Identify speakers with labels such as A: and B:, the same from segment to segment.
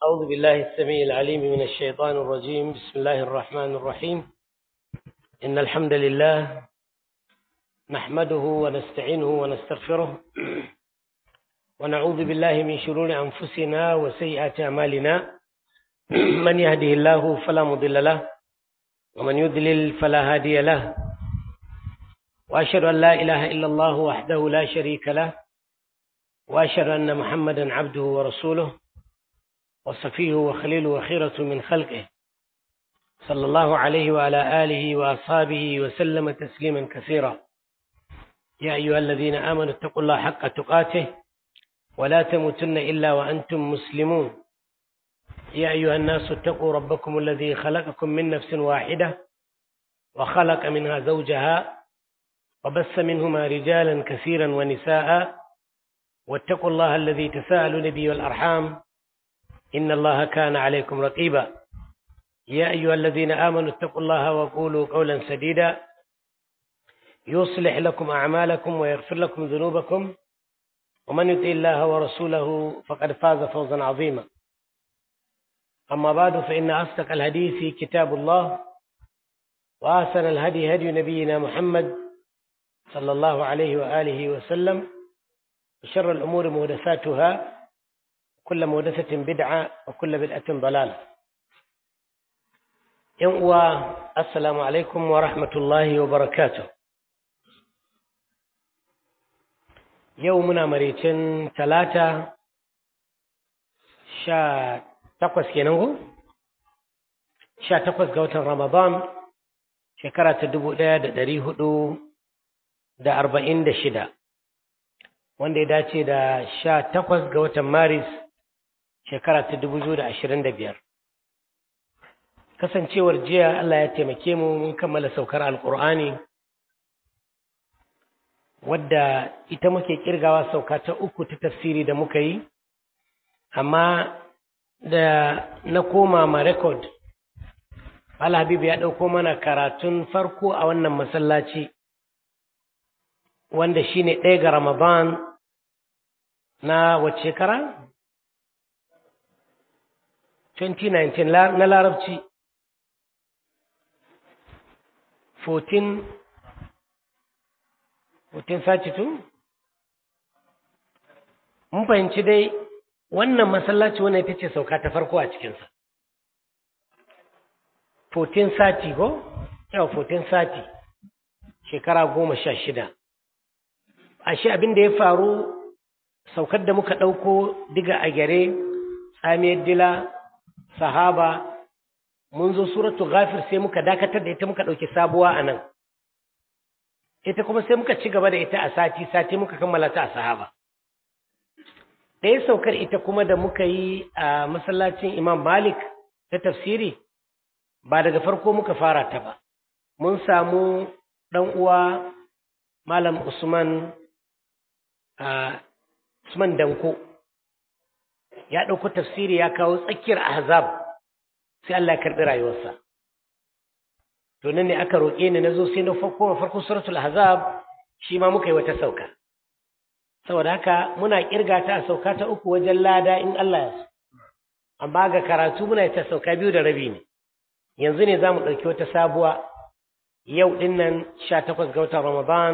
A: أعوذ بالله السميع العليم من الشيطان الرجيم بسم الله الرحمن الرحيم إن الحمد لله نحمده ونستعينه ونستغفره ونعوذ بالله من شرور أنفسنا وسيئات أعمالنا من يهده الله فلا مضل له ومن يضلل فلا هادي له وأشهد أن لا إله إلا الله وحده لا شريك له وأشهد أن محمدا عبده ورسوله وصفيه وخليله وخيرة من خلقه صلى الله عليه وعلى آله وأصحابه وسلم تسليما كثيرا يا أيها الذين آمنوا اتقوا الله حق تقاته ولا تموتن إلا وأنتم مسلمون يا أيها الناس اتقوا ربكم الذي خلقكم من نفس واحدة وخلق منها زوجها وبث منهما رجالا كثيرا ونساء واتقوا الله الذي تساءلون به والأرحام إن الله كان عليكم رقيبا يا أيها الذين آمنوا اتقوا الله وقولوا قولا سديدا يصلح لكم أعمالكم ويغفر لكم ذنوبكم ومن يطع الله ورسوله فقد فاز فوزا عظيما أما بعد فإن أصدق الحديث كتاب الله وأحسن الهدي هدي نبينا محمد صلى الله عليه وآله وسلم وشر الأمور محدثاتها كل محدثة بدعة وكل بدعة ضلالة يوم السلام عليكم ورحمة الله وبركاته يومنا مريتين ثلاثة شا تقوس كينغو شا تقوس قوة رمضان شكرا تدبو دا دري هدو دا أربعين دا شدا wanda ya dace da sha takwas ga watan maris shekara ta dubu biyu da ashirin da biyar kasancewar jiya Allah ya taimake mu mun kammala saukar alkur'ani wadda ita muke kirgawa sauka ta uku ta tafsiri da muka yi amma da na koma ma rekod Habibu ya ɗauko mana karatun farko a wannan masallaci wanda shine ɗaya ga Ramadan na wace shekara? 2019 na larabci 14 1432 mun fahimci dai wannan masallaci wannan ita ce sauka ta farko a cikinsa 1430 ko? yau 1430 shekara goma sha shida ashe abin da ya faru saukar da muka ɗauko diga a gyare tsamiyar dila sahaba mun zo suratu ghafir sai muka dakatar da ita muka ɗauki sabuwa a nan ita kuma sai muka ci gaba da ita a sati sati muka kammala ta a sahaba ɗaya saukar ita kuma da muka yi a masallacin imam malik ta tafsiri ba daga farko muka fara ta ba mun samu ɗan uwa malam usman usman danko ya ɗauko tafsiri ya kawo tsakiyar ahzab sai Allah ya karɓi rayuwarsa to nan ne aka roƙe ni na zo sai na farko farko suratul ahzab shi ma muka yi wata sauka saboda haka muna kirga ta a sauka ta uku wajen lada in Allah ya so amma ga karatu muna ta sauka biyu da rabi ne yanzu ne za mu ɗauki wata sabuwa yau ɗin nan sha takwas ga watan ramadan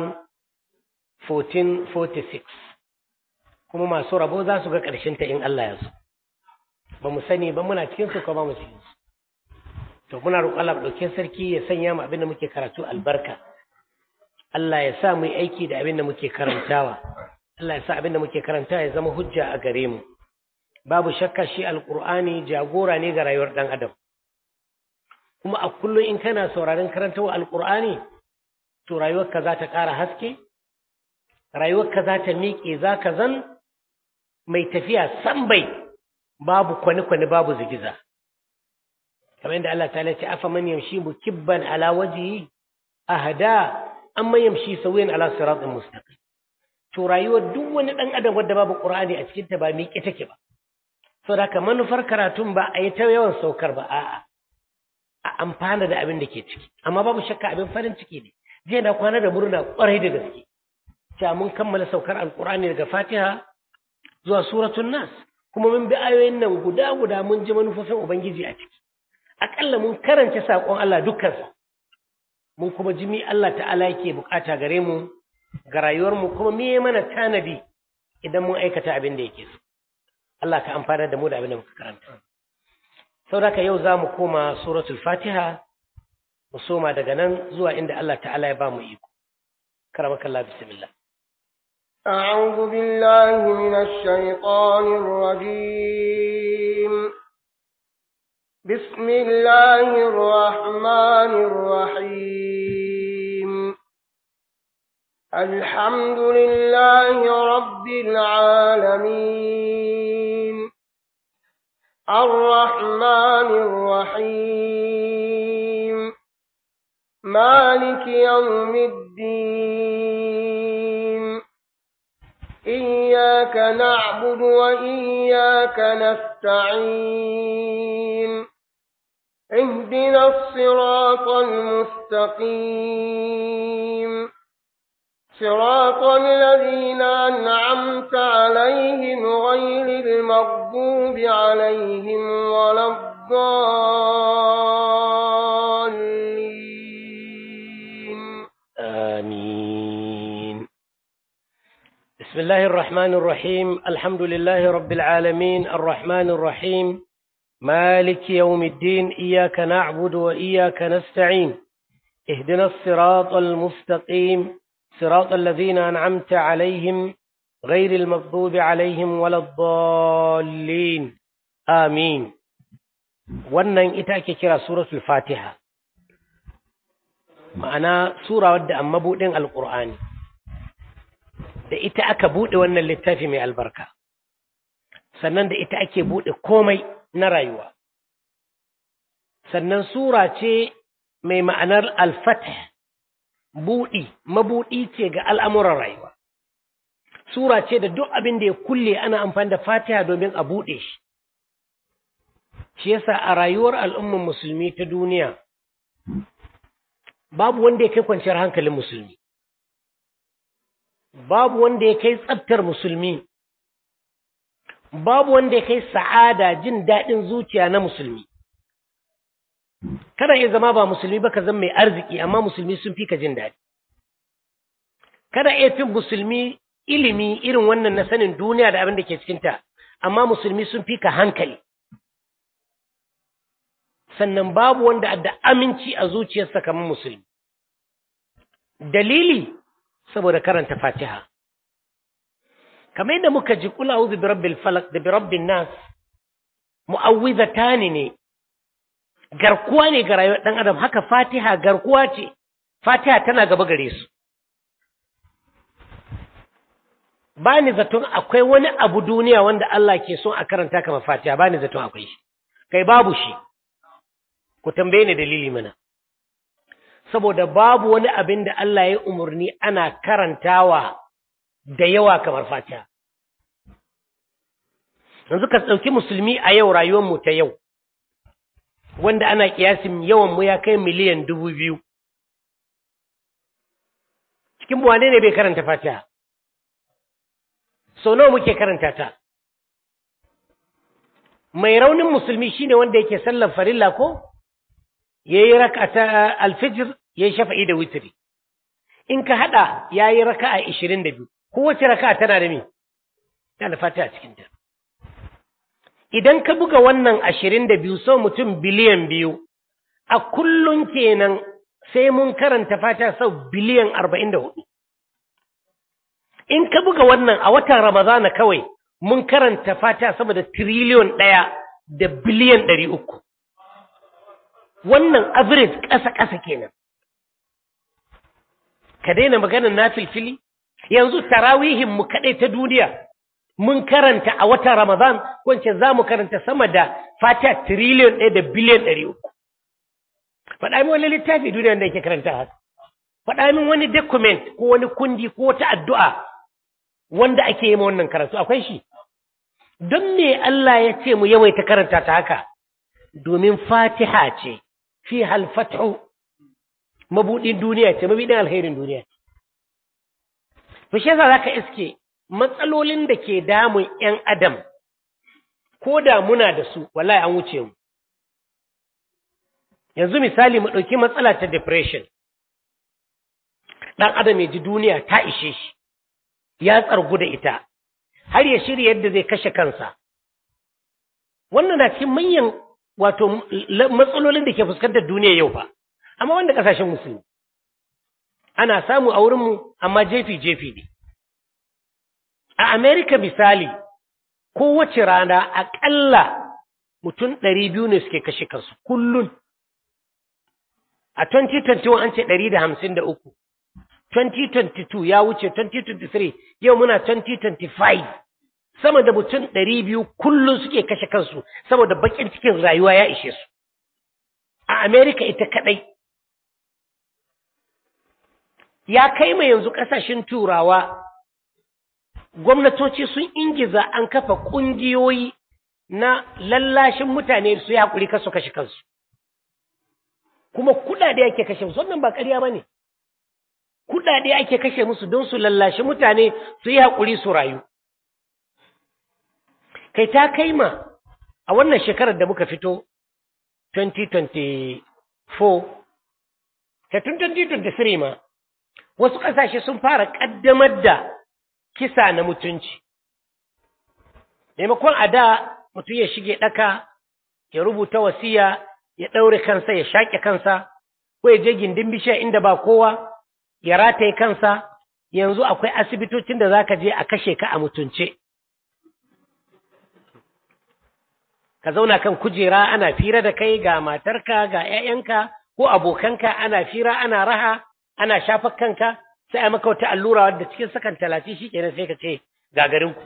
A: 1446 kuma masu rabo za su ga ta in Allah ya so ba mu sani ba muna cikin su ko ba mu cikin su to muna roƙon Allah ɗauke sarki ya sanya mu abin da muke karatu albarka Allah ya sa mu yi aiki da abin da muke karantawa Allah ya sa abin da muke karantawa ya zama hujja a gare mu babu shakka shi alqur'ani jagora ne ga rayuwar dan adam kuma a kullum in kana sauraron karantawa alqur'ani to rayuwarka za ta ƙara haske rayuwarka za ta miƙe za ka zan mai tafiya san bai babu kwani-kwani babu zigiza kamar yadda Allah ta ce afa man yamshi mukibban ala wajhi ahda amma yamshi sawiyan ala siratin mustaqim to rayuwar duk wani dan adam wanda babu qur'ani a cikin ta ba miƙe take ba saboda haka manufar karatun ba a yi ta yawan saukar ba a'a a amfana da abin da ke ciki amma babu shakka abin farin ciki ne jiya na kwana da murna kwarai da gaske cewa mun kammala saukar alkur'ani daga fatiha zuwa suratun nas kuma mun bi ayoyin nan guda guda mun ji manufofin ubangiji a ciki aƙalla mun karanta saƙon Allah dukkansa mun kuma ji mi Allah ta'ala yake bukata gare mu ga rayuwarmu kuma me mana tanadi idan mun aikata abin da yake so Allah ka amfana da mu da abin da muka karanta saboda yau za mu koma suratul fatiha mu soma daga nan zuwa inda Allah ta'ala ya ba mu iko karamakallah bismillah
B: أعوذ بالله من الشيطان الرجيم بسم الله الرحمن الرحيم الحمد لله رب العالمين الرحمن الرحيم مالك يوم الدين إياك نعبد وإياك نستعين اهدنا الصراط المستقيم صراط الذين أنعمت عليهم غير المغضوب عليهم ولا الضالين
A: آمين بسم الله الرحمن الرحيم الحمد لله رب العالمين الرحمن الرحيم مالك يوم الدين إياك نعبد وإياك نستعين اهدنا الصراط المستقيم صراط الذين أنعمت عليهم غير المغضوب عليهم ولا الضالين آمين wannan ita ake kira suratul fatiha ma'ana sura wadda an mabuɗin alƙur'ani da ita aka buɗe wannan littafi mai albarka sannan da ita ake buɗe komai na rayuwa sannan sura ce mai ma'anar alfatah buɗi mabuɗi ce ga al'amuran rayuwa sura ce da duk abin da ya kulle ana amfani da fatiha domin a buɗe shi shi yasa a rayuwar al'umman musulmi ta duniya babu wanda ya kai kwanciyar hankalin musulmi babu wanda ya kai tsabtar musulmi babu wanda ya kai sa'ada jin daɗin zuciya na musulmi kada ya zama ba musulmi ba ka zama mai arziki amma musulmi sun fi ka jin daɗi kada ya fi musulmi ilimi irin wannan na sanin duniya da abin da ke cikinta amma musulmi sun fi ka hankali sannan babu wanda da aminci a zuciyarsa kamar musulmi dalili saboda karanta fatiha kamar yadda muka ji kula uzu bi rabbil falak da bi rabbin nas mu'awwizatani ne garkuwa ne ga rayuwar dan adam haka fatiha garkuwa ce fatiha tana gaba gare su ba ni zaton akwai wani abu duniya wanda Allah ke son a karanta kamar fatiha ba ni zaton akwai shi kai babu shi ku tambaye ni dalili mana saboda babu wani abin da Allah ya umarni ana karantawa da yawa kamar fatiha yanzu ka ɗauki musulmi a yau rayuwarmu ta yau wanda ana kiyasin yawan mu ya kai miliyan dubu biyu cikin wane ne bai karanta fatiha sau nawa muke karanta ta mai raunin musulmi shine wanda yake sallan farilla ko ya yi raka ta alfijir ya yi shafa'i da witiri in ka haɗa ya yi raka a ishirin da biyu kowace raka tana da me tana da fatiha cikinta idan ka buga wannan ashirin da biyu sau mutum biliyan biyu a kullum kenan sai mun karanta fata sau biliyan arba'in da hudu in ka buga wannan a watan ramadana kawai mun karanta fata sama da tiriliyon ɗaya da biliyan ɗari uku wannan average ƙasa-ƙasa kenan ka daina maganar na filfili yanzu tarawihin mu kaɗai ta duniya mun karanta a watan Ramadan wance za mu karanta sama da fata tiriliyon ɗaya da biliyan ɗari uku. Faɗa min wani littafi duniya da yake karanta haka. Faɗa min wani document ko wani kundi ko wata addu'a wanda ake yi ma wannan karatu akwai shi. Don me Allah ya ce mu yawaita karanta ta haka? Domin fatiha ce, fi halfathu mabuɗin duniya ce, mabuɗin alherin duniya ce. Fashe za ka iske matsalolin da ke damun ‘yan adam ko da muna da su wallahi an wuce mu yanzu misali mu ɗauki matsala ta depression ɗan adam ya ji duniya ta ishe shi ya tsargu da ita har ya shirya yadda zai kashe kansa wannan na cikin manyan wato matsalolin da ke fuskantar duniya yau fa amma wanda ƙasashen musulmi ana samu a wurinmu amma jefi-jefi ne a amerika misali kowace rana aƙalla mutum ɗari biyu ne suke kashe kansu kullum a 2021 an ce ɗari da hamsin da uku 2022 ya wuce 2023 yau muna 2025 sama da mutum ɗari biyu kullum suke kashe kansu saboda baƙin cikin rayuwa ya ishe su a amerika ita kaɗai ya kai mai yanzu ƙasashen turawa gwamnatoci sun ingiza an kafa ƙungiyoyi na lallashin mutane su yi haƙuri kasu kashe kansu kuma kuɗaɗe ake kashe musu wannan ba ƙarya ba ne kuɗaɗe ake kashe musu don su lallashi mutane su yi haƙuri su rayu kai ta kai ma a wannan shekarar da muka fito 2024 ta tun 2023 ma wasu ƙasashe sun fara ƙaddamar da kisa na mutunci maimakon a da mutum ya shige ɗaka ya rubuta wasiya ya ɗaure kansa ya shaƙe kansa ko ya je gindin bishiya inda ba kowa ya rataye kansa yanzu akwai asibitocin da za ka je a kashe ka a mutunce ka zauna kan kujera ana fira da kai ga matarka ga 'ya'yanka ko abokanka ana fira ana raha ana shafa kanka sai a maka wata allura wadda cikin sakan talatin shi kenan sai ka ce gagarinku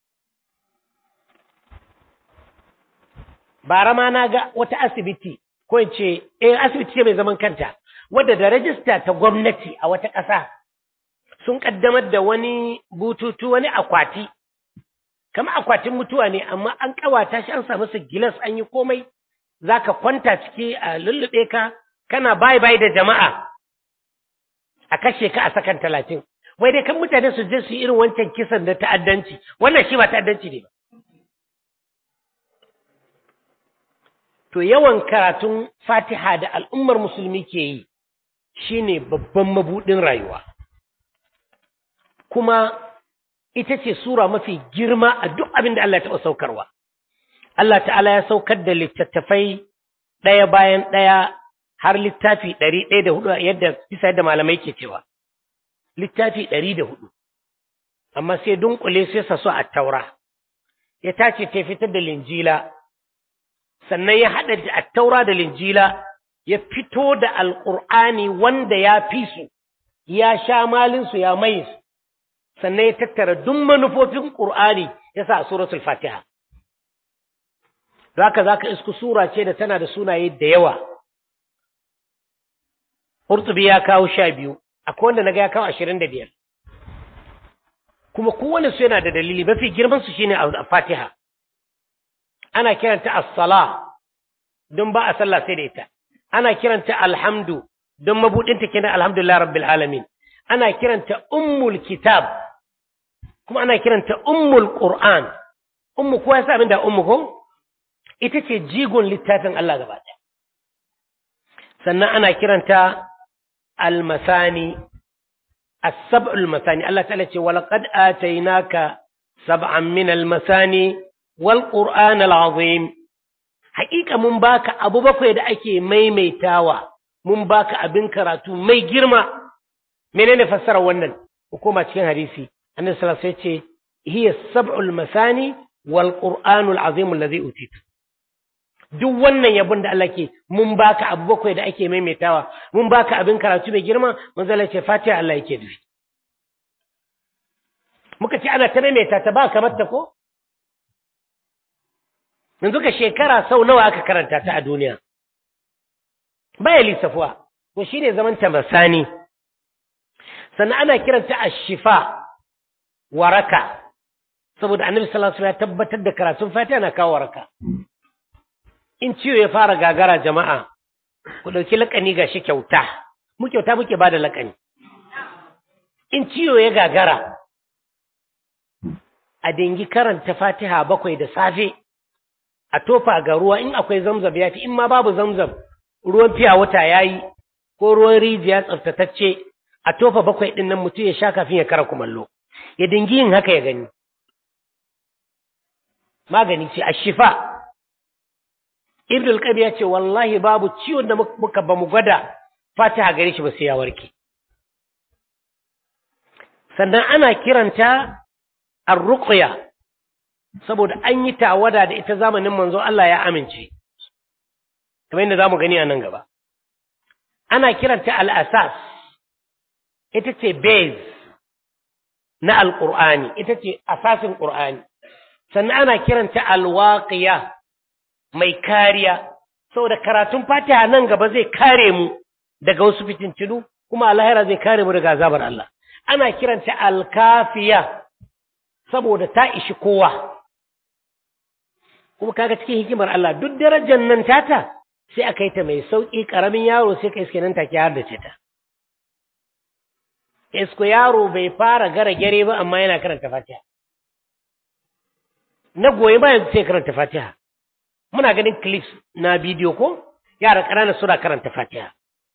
A: bara ma na ga wata asibiti ko in ce eh asibiti ce mai zaman kanta wadda da rajista ta gwamnati a wata ƙasa sun ƙaddamar da wani bututu wani akwati kama akwatin mutuwa ne amma an ƙawata shi an sa masa gilas an yi komai za ka kwanta ciki a lullube ka kana bai bai da jama'a a kashe ka a sakan talatin wai dai kan mutane su je su yi irin wancan kisan da ta'addanci wannan shi ba ta'addanci ne ba to yawan karatun fatiha da al'ummar musulmi ke yi shine babban mabuɗin rayuwa kuma ita ce sura mafi girma a duk abin da Allah ya taɓa saukarwa Allah ta'ala ya saukar da littattafai ɗaya bayan ɗaya har littafi ɗari ɗaya da hudu yadda bisa yadda malamai ke cewa littafi ɗari da hudu amma sai dunkule sai sa su a taura ya tace ta fitar da linjila sannan ya haɗa da attaura da linjila ya fito da alƙur'ani wanda ya fi su ya sha malinsu ya mai su sannan ya tattara duk manufofin ƙur'ani ya sa a suratul fatiha zaka zaka isku sura ce da tana da sunaye da yawa Qurtubi ya kawo sha biyu akwai wanda naga ya kawo ashirin da biyar kuma kowane su yana da dalili mafi girman su shine a fatiha ana kiranta as-sala don ba a sallah sai da ita ana kiranta alhamdu don mabudinta kenan alhamdulillah rabbil alamin ana kiranta ummul kitab kuma ana kiranta ummul qur'an ummu kowa yasa abin da ummu ko ita ce jigon littafin Allah gaba ɗaya sannan ana kiranta almasani as-sab'ul masani Allah ta'ala ce walaqad atainaka sab'an min al-masani wal qur'an al-azim haƙiƙa mun baka abu bakwai da ake maimaitawa mun baka abin karatu mai girma menene fassara wannan hukuma cikin hadisi annabi sallallahu alaihi wasallam ce hiya sab'ul masani wal qur'anul azim alladhi utitu duk wannan yabon da Allah ke mun baka abu bakwai da ake maimaitawa mun baka abin karatu mai girma manzo Allah ce fatiha Allah yake dubi muka ce ana ta maimaita ta ba kamar ta ko yanzu ka shekara sau nawa aka karanta ta a duniya baya lissafuwa ko shine zaman ta masani sannan ana kiranta ashifa waraka saboda annabi sallallahu alaihi wasallam ya tabbatar da karatun fatiha na kawo waraka in ciwo ya fara gagara jama'a ku dauki lakani gashi kyauta mu kyauta muke bada lakani in ciwo ya gagara a dingi karanta fatiha bakwai da safe a tofa ga ruwa in akwai zamzam ya fi in ma babu zamzam ruwan fiya wata ya yi ko ruwan rijiya tsaftatacce a tofa bakwai ɗin nan mutum ya sha kafin ya kara kumallo ya dingi yin haka ya gani magani ce a shifa ibn al ya ce wallahi babu ciwon da muka ba mu gwada fatiha gare shi ba sai ya warke sannan ana kiranta ar-ruqya saboda an yi tawada da ita zamanin manzo Allah ya amince kamar yadda zamu gani a nan gaba ana kiranta al-asas ita ce base na al-qur'ani ita ce asasin qur'ani sannan ana kiranta al-waqiya mai kariya saboda karatun fatiha nan gaba zai kare mu daga wasu fitintinu kuma alahira zai kare mu daga azabar Allah ana kiranta alkafiya saboda ta ishi kowa kuma kaga cikin hikimar Allah duk darajar nan tata sai aka yi ta mai sauƙi ƙaramin yaro sai ka iske nan take har da ce ta isko yaro bai fara gara gare ba amma yana karanta fatiha na goyi bayan sai karanta fatiha muna ganin clips na bidiyo ko yara ƙanana suna karanta fatiha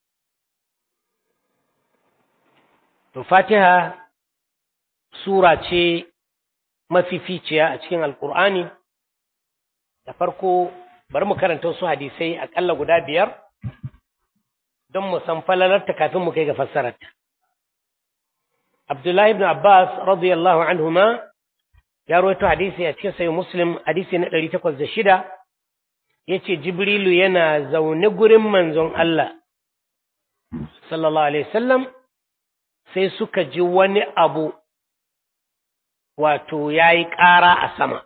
A: to fatiha sura ce mafificiya a cikin alkur'ani da farko bari mu karanta wasu hadisai aƙalla guda biyar don mu san falalarta kafin mu kai ga fassararta abdullahi ibn abbas radiyallahu anhuma ya rawaito hadisi a cikin sayi muslim hadisi na ɗari takwas da shida ya ce jibrilu yana zaune gurin manzon Allah sallallahu alaihi wasallam sai suka ji wani abu wato ya yi ƙara a sama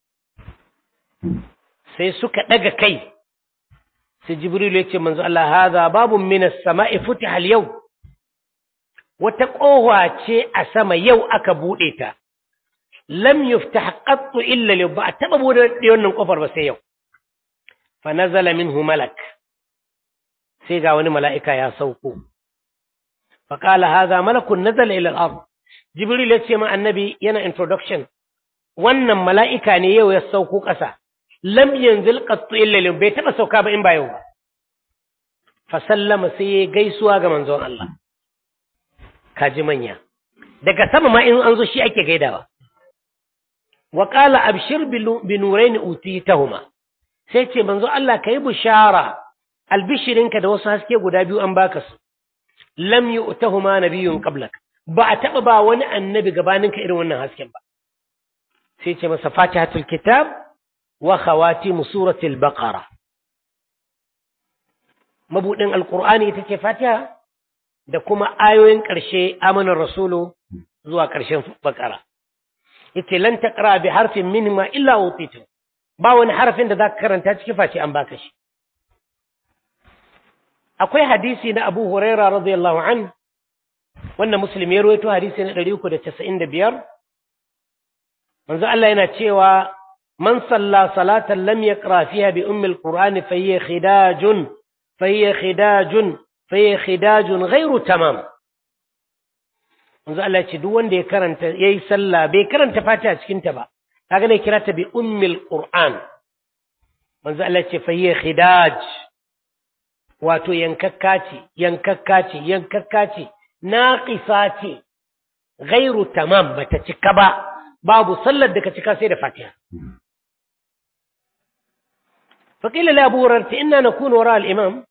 A: sai suka ɗaga kai sai jibrilu ya ce manzo Allah haza babu minas sama'i futiha yau wata ƙofa ce a sama yau aka buɗe ta lam yuftah qattu illa yau ba a taɓa buɗe wannan ƙofar ba sai yau fa nazala minhu malak sai ga wani mala'ika ya sauko fa qala hadha malakun nazala ila al-ard jibril ya ce ma annabi yana introduction wannan mala'ika ne yau ya sauko ƙasa lam yanzil qattu illa yau bai taɓa sauka ba in ba yau ba fa sallama sai ya gaisuwa ga manzon Allah kaji manya daga sama ma in an zo shi ake gaidawa wa qala abshir bi nurayn utitahuma sai ce manzo Allah kai bushara albishirinka da wasu haske guda biyu an baka su lam yu'tahuma nabiyyun qablak ba a taba ba wani annabi gabaninka irin wannan hasken ba sai ce masa fatihatul kitab wa khawatim suratul baqara mabudin alqur'ani ita ce fatiha da kuma ayoyin ƙarshe amanar rasulu zuwa ƙarshen bakara yace lan taqra bi harfin minhuma illa utitu ba wani harfin da zaka karanta cikin face an baka shi akwai hadisi na Abu Huraira radiyallahu an wannan muslim ya rawaito hadisi na 395 manzo Allah yana cewa man salla salatan lam yaqra fiha bi ummi alquran fa hiya khidajun fa hiya khidajun fa hiya khidajun ghairu tamam manzo Allah ce duk wanda ya karanta yayi sallah bai karanta fatiha cikin ta ba kaga ne kira ta bi ummil qur'an manzo Allah ce fa hiya khidaj wato yankakka ce yankakka ce yankakka ce naqisa ce ghairu tamam bata cika ba babu sallar da ka cika sai da fatiha فقيل لأبو هريرة إنا نكون وراء الإمام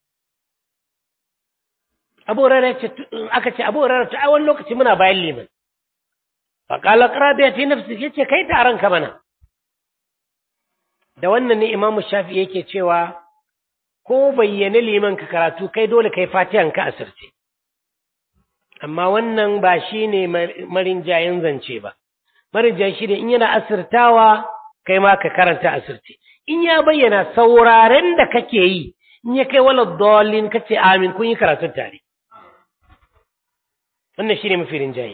A: abu rana aka ce abu rana a wani lokaci muna bayan liman faƙala ƙarabiya ta nafsi ya ce kai taron ka mana da wannan ne imamu shafi yake cewa ko bayyane liman ka karatu kai dole kai fatihan ka asirce amma wannan ba shi ne marinjayen zance ba marinjayen shi ne in yana asirtawa kai ma ka karanta asirce in ya bayyana sauraren da kake yi in ya kai wala dolin kace amin kun yi karatun tare wannan shine mafi rinjaye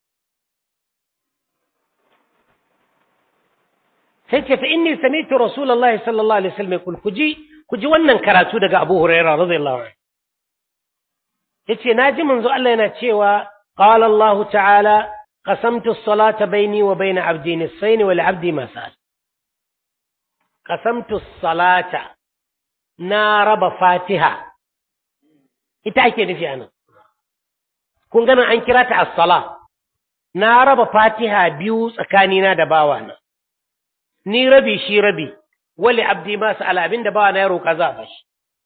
A: sai ce fa inni sami'tu rasulullahi sallallahu alaihi wasallam yaqul kuji kuji wannan karatu daga Abu Hurairah radiyallahu anhu yace naji manzo Allah yana cewa qala Allah ta'ala qasamtu as-salata bayni wa bayna 'abdi nisfayn wa li 'abdi ma sa'al qasamtu salata na raba fatiha ita ake nufi anan kun ganin an kira ta as-sala na raba fatiha biyu tsakanina da bawana ni rabi shi rabi wali abdi ma sa'ala abin da bawana ya roƙa za a bashi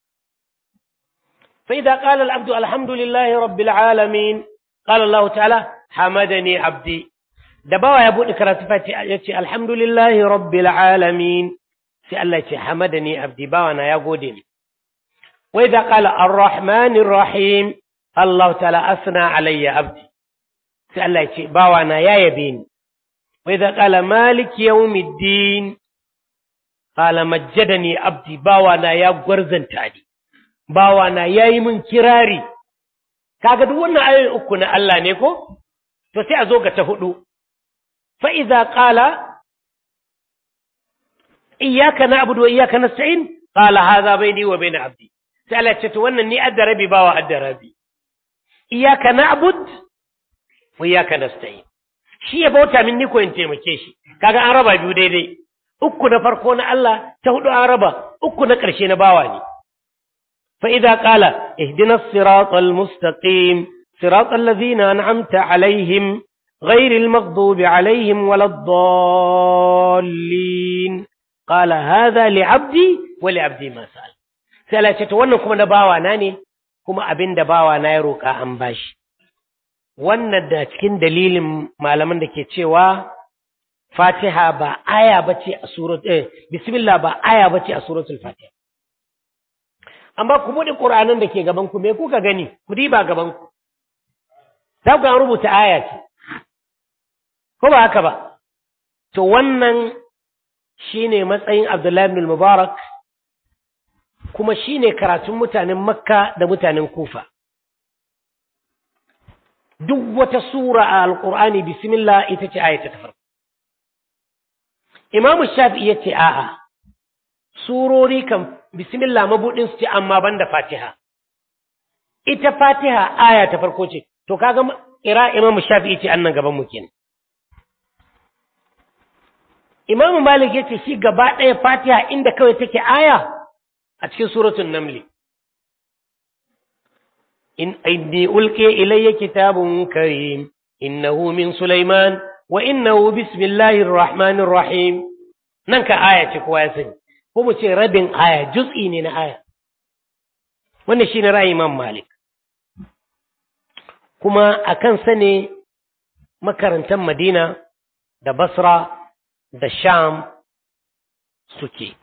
A: fa idza qala al-abdu alhamdulillahi rabbil alamin qala Allah ta'ala hamadani abdi da bawa ya bude karatu fatiha yace alhamdulillahi rabbil alamin sai Allah ya ce hamadani abdi bawana ya gode ni wa idza qala ar-rahmanir rahim Allah ta'ala asna alayya abdi sai Allah ya ce bawana ya yabe ni wa idza qala malik yawmiddin qala majjadani abdi bawana ya gwarzanta ni bawana yayi min kirari kaga duk wannan ayoyi uku na Allah ne ko to sai a zo ga ta hudu fa idza qala iyyaka na'budu wa iyyaka nasta'in qala hadha bayni wa bayna abdi sai Allah ya ce to wannan ni adda rabi bawa adda rabi iyyaka na'bud wa iyyaka nasta'in shi ya bauta min ni ko in taimake shi kaga an raba biyu daidai uku na farko na Allah ta hudu an raba uku na ƙarshe na bawa ne fa idza qala ihdinas siratal mustaqim siratal ladzina an'amta alaihim ghayril maghdubi alaihim waladdallin qala hadha li'abdi wa li'abdi ma sa'al sai Allah ce to wannan kuma na bawa na ne kuma abin da bawa na ya roka an bashi wannan da cikin dalilin malaman da ke cewa Fatiha ba aya bace a surat eh bismillah ba aya bace a suratul Fatiha amma ku bude Qur'anin da ke gaban ku me kuka gani ku diba gaban ku za ku rubuta aya ce ko ba haka ba to wannan shine matsayin Abdullahi ibn Mubarak kuma shine karatun mutanen Makka da mutanen Kufa duk wata sura a Alƙur'ani bismillah ita ce aya ta farko Imam Shafi'i yace a'a surori kan bismillah mabudin su ce amma banda Fatiha ita Fatiha aya ta farko ce to kaga ira Imam Shafi'i ce annan gaban mu kenan Imam Malik yace shi gaba ɗaya Fatiha inda kawai take aya a cikin suratul Naml in inni ulqiya ilayya kitabun karim innahu min Sulaiman wa innahu bismillahir rahmanir rahim nan ka aya ce kowa ya sani ko mu ce rabin aya juz'i ne na aya wannan shine ra'ayi Imam Malik kuma akan sa ne makarantar Madina da Basra da Sham suke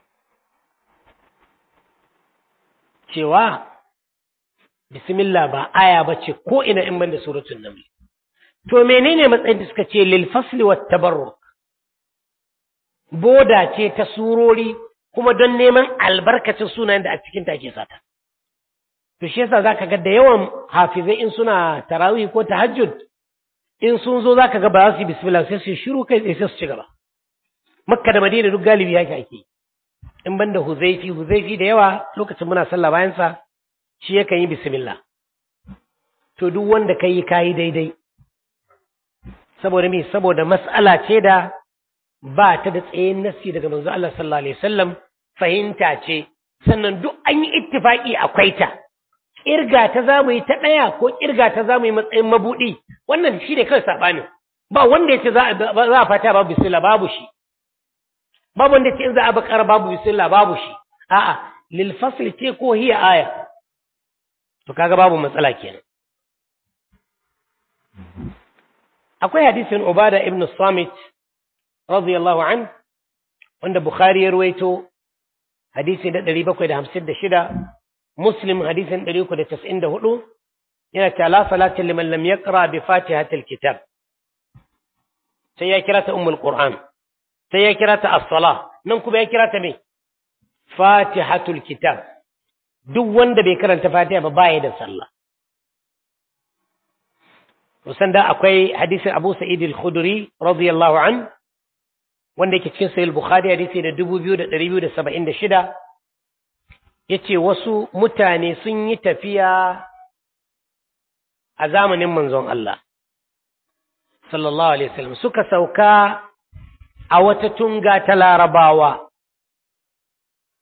A: cewa bismillah ba aya bace ko ina in banda suratul naml To menene matsayin da suka ce lil fasli wat tabarruk boda ce ta surori kuma don neman albarkacin sunayen da a cikin ta ke sata. To shi yasa zaka ga da yawan hafizai in suna tarawih ko tahajjud in sun zo zaka ga ba za su yi bismillah sai su shiru kai sai su ci gaba. Makka da Madina duk galibi yake ake. In banda Huzaifi Huzaifi da yawa lokacin muna sallah bayan sa shi yakan yi bismillah. To duk wanda kai kayi daidai. saboda me saboda mas'ala ce da ba ta da tsayin nassi daga manzo Allah sallallahu alaihi wasallam fahimta ce sannan duk an yi ittifaki akwai ta kirga ta zamu yi ta daya ko kirga ta zamu yi matsayin mabudi wannan shi ne kawai sabani ba wanda yace za a za a fata babu bismillah babu shi babu wanda yace in za a bakara babu bismillah babu shi a'a lil fasl ce ko hiya aya to kaga babu matsala kenan akwai hadisin Ubada ibn Samit radiyallahu an wanda Bukhari ya ruwaito hadisi da 756 Muslim hadisin 394 yana cewa la salata liman lam yaqra bi fatihatil kitab sai ya kira ta ummul qur'an sai ya kira ta as-salah nan kuma ya kira ta me fatihatul kitab duk wanda bai karanta fatiha ba baya da sallah musan da akwai hadisin Abu Sa'id al-Khudri radiyallahu an wanda yake cikin Sahih Bukhari hadisi da 2276 yace wasu mutane sun yi tafiya a zamanin manzon Allah sallallahu alaihi wasallam suka sauka a wata tunga ta Larabawa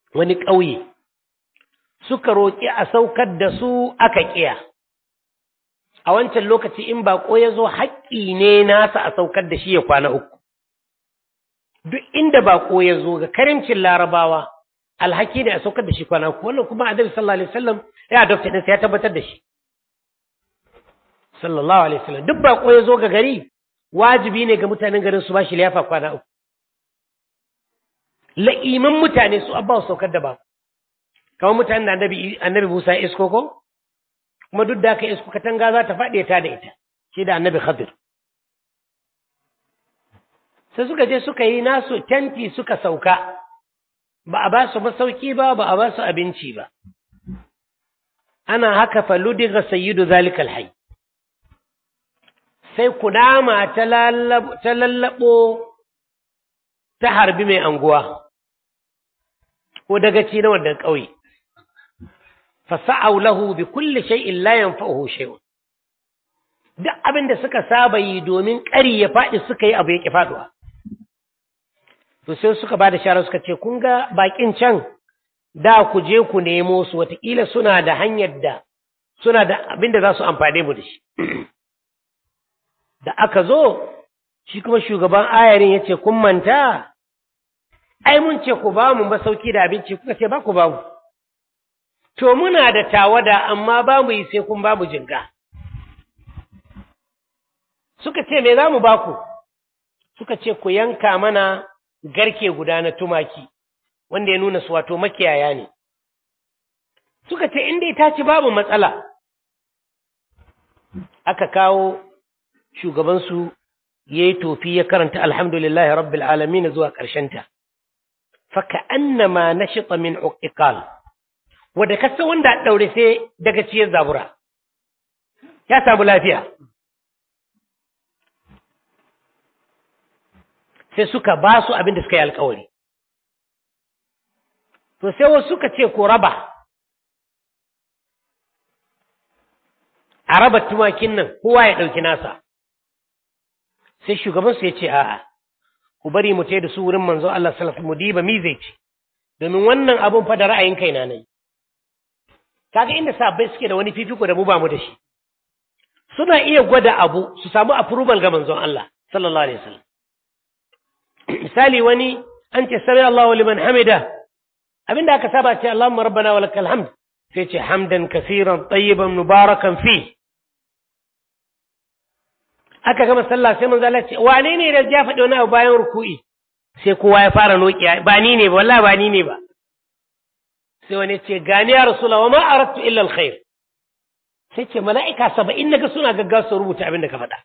A: wani ƙauye suka roƙi a saukar da su aka ƙiya a wancan lokaci in baƙo ya zo haƙƙi ne nasa a saukar da shi ya kwana uku duk inda baƙo ya zo ga karimcin larabawa alhaki ne a saukar da shi kwana uku wannan kuma annabi sallallahu alaihi wasallam ya adopta ɗinsa ya tabbatar da shi sallallahu alaihi wasallam duk baƙo ya zo ga gari wajibi ne ga mutanen garin su ba shi liyafa kwana uku la'iman mutane su abba su saukar da ba kamar mutanen da annabi annabi Musa ya isko ko kuma duk da aka isko katanga za ta faɗi ta da ita shi da annabi Khadir sai suka je suka yi nasu tenti suka sauka ba a ba su masauki ba ba a ba su abinci ba ana haka faludiga sayyidu zalikal hayy sai kunama ta lallabo ta harbi mai anguwa ko dagaci na wannan ƙauye fasa'au lahu bi kulli shay'in la yanfa'uhu shay'un duk abin da suka saba yi domin ƙari ya faɗi suka yi abu ya ƙi faɗuwa to sai suka ba da shara suka ce kun ga bakin can da ku je ku nemo su watakila suna da hanyar da suna da abin da za su amfane mu da shi da aka zo shi kuma shugaban ayarin ya ce kun manta ai mun ce ku ba mu masauki da abinci kuka ce ba ku ba mu to muna da tawada amma ba mu yi sai kun ba mu jinga suka ce me za mu ba ku suka ce ku yanka mana garke guda na tumaki wanda ya nuna su wato makiyaya ne suka ce inda ita ci babu matsala aka kawo shugabansu ya yi tofi ya karanta alhamdulillahi rabbil alamin zuwa ƙarshenta faka annama na shiɗa min uƙiƙal wadda kasa wanda ɗaure sai daga ciyar zabura ya samu lafiya sai suka ba su abin da suka yi alkawari to sai wasu suka ce ko raba a raba tumakin nan kowa ya ɗauki nasa sai shugabansu ya ce a'a ku bari mu da su wurin manzo Allah sallallahu mu diba mi zai ce domin wannan abun fa da ra'ayin kaina ne kaga inda sabai suke da wani fifiko da mu ba mu da shi suna iya gwada abu su samu approval ga manzon Allah sallallahu alaihi wasallam misali wani an ce sami Allahu liman hamida abinda aka saba ce Allahumma rabbana wa lakal hamd sai ce hamdan kaseeran tayyiban mubarakan fi aka gama sallah sai manzo Allah ce wane ne da ya faɗi wani abu bayan ruku'i sai kowa ya fara nokiya ba ni ne ba wallahi ba ni ne ba sai wani ce gani ya rasula wa ma aradtu illa alkhair sai ce mala'ika 70 naga suna gaggawa su rubuta abin da ka faɗa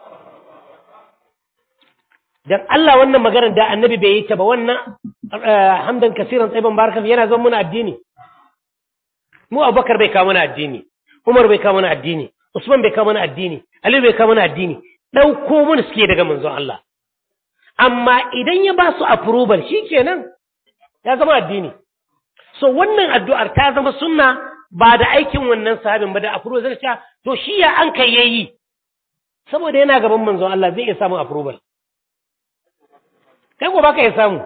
A: dan Allah wannan maganar da annabi bai yi ta ba wannan hamdan kasiran tsayiban barakan yana zama muna addini mu abubakar bai kawo mana addini umar bai kawo mana addini usman bai kawo mana addini ali bai kawo mana addini ɗauko mana suke daga manzon Allah amma idan ya ba su approval shikenan ya zama addini so wannan addu'ar ta zama sunna ba da aikin wannan sahabin ba da approval zai ce to shi ya an kai yayi saboda yana gaban manzon Allah zai iya samun approval kai ko baka iya samu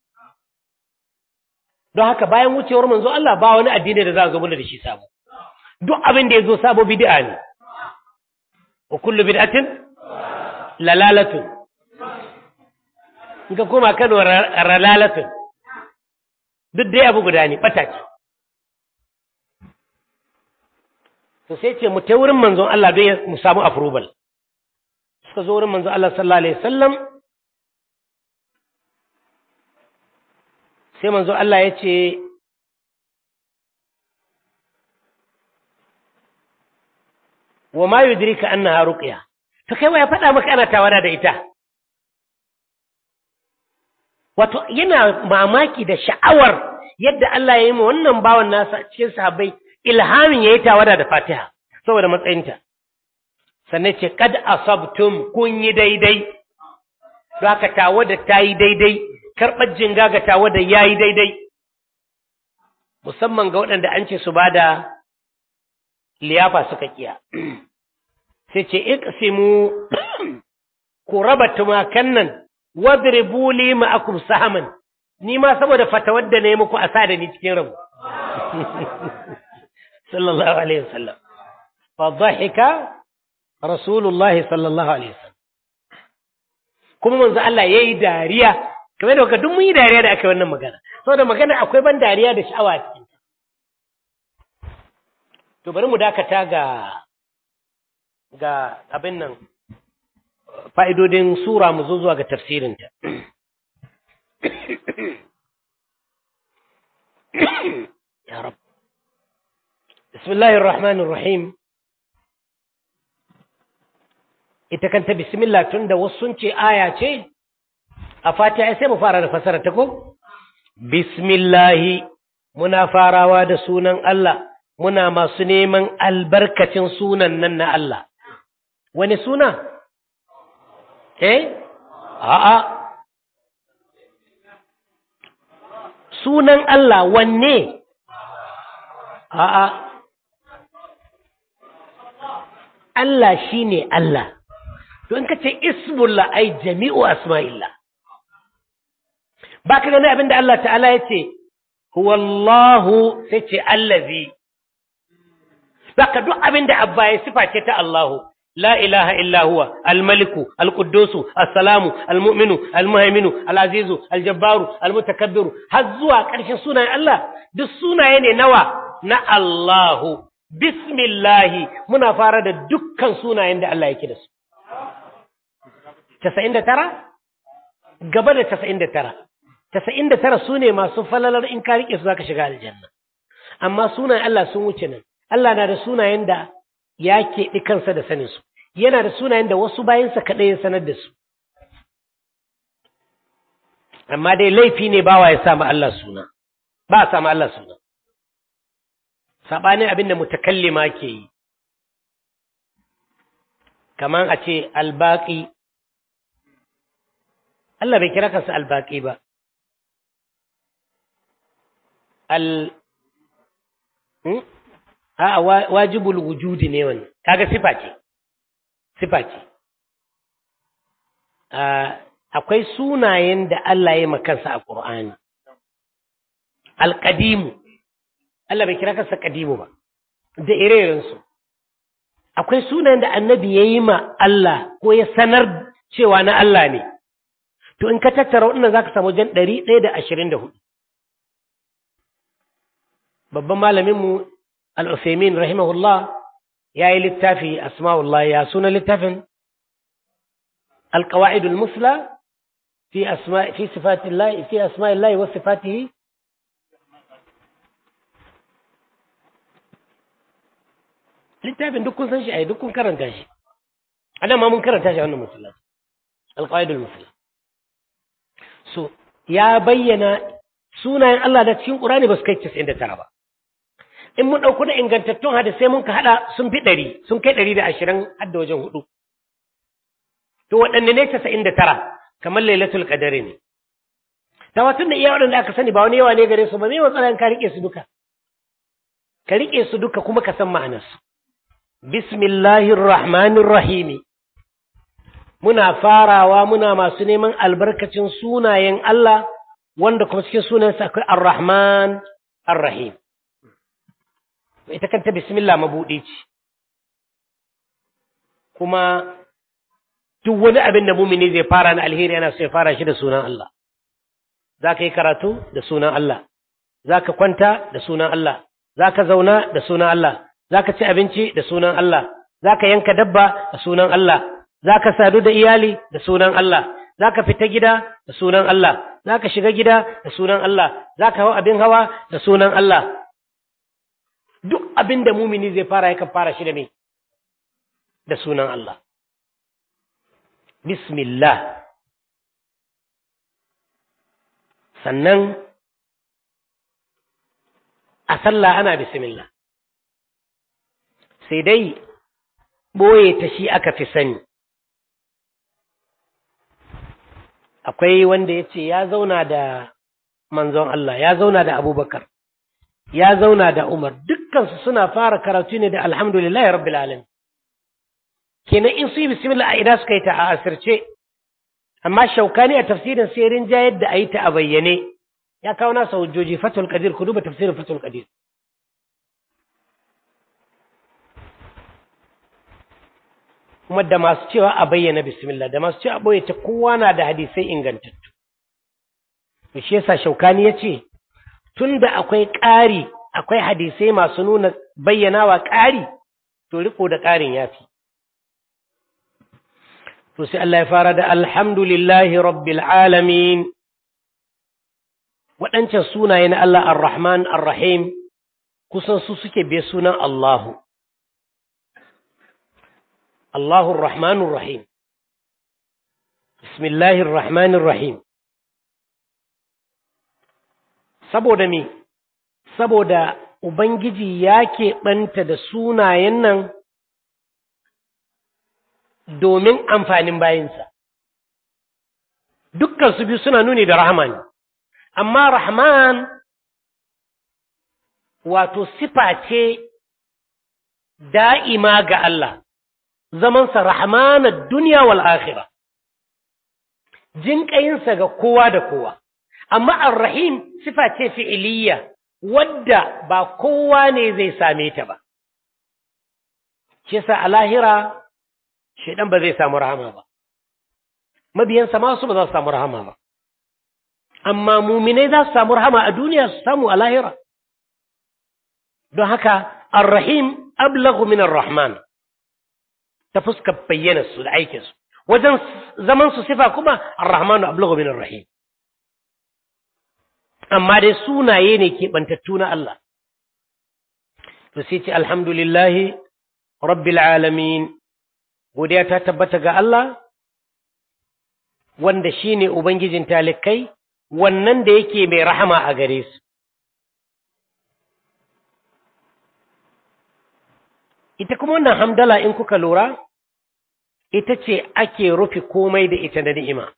A: don haka bayan wucewar manzo Allah ba wani addini da za a zo mana da shi sabo duk abin da ya zo sabo bid'a ne wa kullu bid'atin lalalatun in ka koma Kano ralalatun duk dai abu guda ne bata ce to sai ce mu ta wurin manzon Allah don mu samu approval suka zo wurin manzon Allah sallallahu alaihi wasallam sai manzo Allah ya ce wa ma yudrika annaha ruqya to kai wa ya faɗa maka ana tawara da ita wato yana mamaki da sha'awar yadda Allah ya yi ma wannan bawan nasa cikin sahabbai ilhamin yayi tawada da Fatiha saboda matsayinta sannan ce kad asabtum kun yi daidai don haka tawada ta yi daidai karɓar jinga ga tawada ya yi daidai musamman ga waɗanda an ce su ba da liyafa suka kiya sai ce iqsimu ku raba tumakan nan wadribu li ma'akum sahaman ni ma saboda fatawar da na yi muku a sa da ni cikin rabu sallallahu alaihi wasallam fa dhahika rasulullahi sallallahu alaihi wasallam kuma manzo Allah yayi dariya kamar da kuka duk mun yi dariya da aka yi wannan magana saboda magana akwai ban dariya da sha'awa a cikin to bari mu dakata ga ga abin nan fa'idodin sura mu zo zuwa ga tafsirinta ya rab bismillahir rahmanir rahim ita kanta bismillah tun da wasu sun ce aya ce a fatiha sai mu fara da fasara ta ko bismillahi muna farawa da sunan Allah muna masu neman albarkacin sunan nan na Allah wani suna eh a'a sunan Allah wanne a'a Allah shine Allah don ka ce ismullah ai jami'u asma'illah ba ka gani abinda Allah ta'ala ya ce huwallahu sai ce allazi ka duk abinda abba ya sifa ce ta Allahu la ilaha illa huwa almaliku alquddusu assalamu almu'minu almuhaiminu alazizu aljabbaru almutakabbiru har zuwa ƙarshen sunayen Allah duk sunaye ne nawa na Allahu bismillahi muna fara da dukkan sunayen da Allah yake da su casa'in da tara gaba da casa'in da tara casa'in da tara su ne masu falalar in ka riƙe su za ka shiga aljanna amma sunayen Allah sun wuce nan Allah na da sunayen da ya keɓi kansa da sanin su yana da sunayen da wasu bayansa kaɗai ya sanar da su amma dai laifi ne bawa ya samu Allah suna ba a samu Allah suna saɓanin abin da mutakallima ke yi kamar a ce albaƙi Allah bai kira kansa albaƙi ba al a wajibul wujudi ne wannan kaga sifa ce sifa ce akwai sunayen da Allah ya makansa a Qur'ani alqadimu Allah bai kira kansa qadimu ba da ire su akwai sunayen da annabi ya yi ma Allah ko ya sanar cewa na Allah ne to in ka tattara waɗannan za ka samu jan ɗari ɗaya da ashirin da hudu babban malaminmu al'usaimin rahimahullah ya yi littafi asma'ullah ya suna littafin alƙawa'idul musla fi fi sifatillahi fi asma'illahi wa sifatihi littafin duk kun san shi a duk kun karanta shi a ma mun karanta shi a wannan musulunci alƙawa'idul musla so ya bayyana sunayen Allah da cikin ƙurani ba su kai casa'in da tara ba in mun ɗauko da ingantattun hadisai mun ka haɗa sun fi ɗari sun kai ɗari da ashirin har da wajen hudu to waɗanne ne casa'in da tara kamar lailatul qadari ne ta watun da iya waɗanda aka sani ba wani yawa ne gare su ba me matsala ka riƙe su duka ka riƙe su duka kuma ka san ma'anarsu bismillahir rahmanir rahimi muna farawa muna masu neman albarkacin sunayen Allah wanda kuma cikin sunansa akwai ar-rahman ar-rahim ita kanta bismillah mabuɗi ce kuma duk wani abin da mumini zai fara na alheri yana so ya fara shi da sunan Allah za ka yi karatu da sunan Allah za ka kwanta da sunan Allah za ka zauna da sunan Allah za ka ci abinci da sunan Allah za ka yanka dabba da sunan Allah za ka sadu da iyali da sunan Allah za ka fita gida da sunan Allah za ka shiga gida da sunan Allah za ka hau abin hawa da sunan Allah duk abin da mumini zai fara yakan fara shi da me da sunan Allah bismillah sannan a sallah ana bismillah sai dai ɓoye ta shi aka fi sani akwai wanda ya ce ya zauna da manzon Allah ya zauna da abubakar ya zauna da umar dukkansu suna fara karatu ne da alhamdulillahi rabbil alamin kenan in su yi bismillah a ina suka yi ta a asirce amma shaukani a tafsirin sai rinja yadda a yi ta a bayyane ya kawo nasa hujjoji fatul qadir ku duba tafsirin fatul qadir kuma da masu cewa a bayyana bismillah da masu cewa a boye ta kowa na da hadisai ingantattu to shi yasa shaukani yace tunda akwai ƙari akwai hadisai masu nuna bayyanawa ƙari to riko da ƙarin yafi to sai Allah ya fara da alhamdulillahi rabbil alamin waɗancan sunaye na Allah ar-Rahman ar-Rahim kusan su suke biye sunan Allahu Allahu ar-Rahman ar-Rahim Bismillahir Rahmanir Rahim saboda me saboda Ubangiji ya keɓanta da sunayen nan domin amfanin bayinsa. Dukkan su biyu suna nuni da Rahman, amma Rahman wato sifa ce da'ima ga Allah, zamansa Rahmanar duniya wal akhira jinƙayinsa ga kowa da kowa, amma Ar-Rahim sifa ce fi'iliya. wadda ba kowa ne zai same ta ba. Shi sa a lahira, shaidan ba zai samu rahama ba. Mabiyansa masu ba za su samu rahama ba. Amma muminai za su samu rahama a duniya su samu a lahira. Don haka, Ar-Rahim ablagu min Ar-Rahman ta fuskar bayyana su da aikinsu. Wajen zaman su sifa kuma Ar-Rahmanu ablagu min Ar-Rahim. amma dai sunaye ne keɓantattu na Allah. To sai ce alhamdulillahi rabbil alamin godiya ta tabbata ga Allah wanda shi ne Ubangijin talikai wannan da yake mai rahama a gare su. Ita kuma wannan hamdala in kuka lura, ita ce ake rufe komai da ita da ni'ima.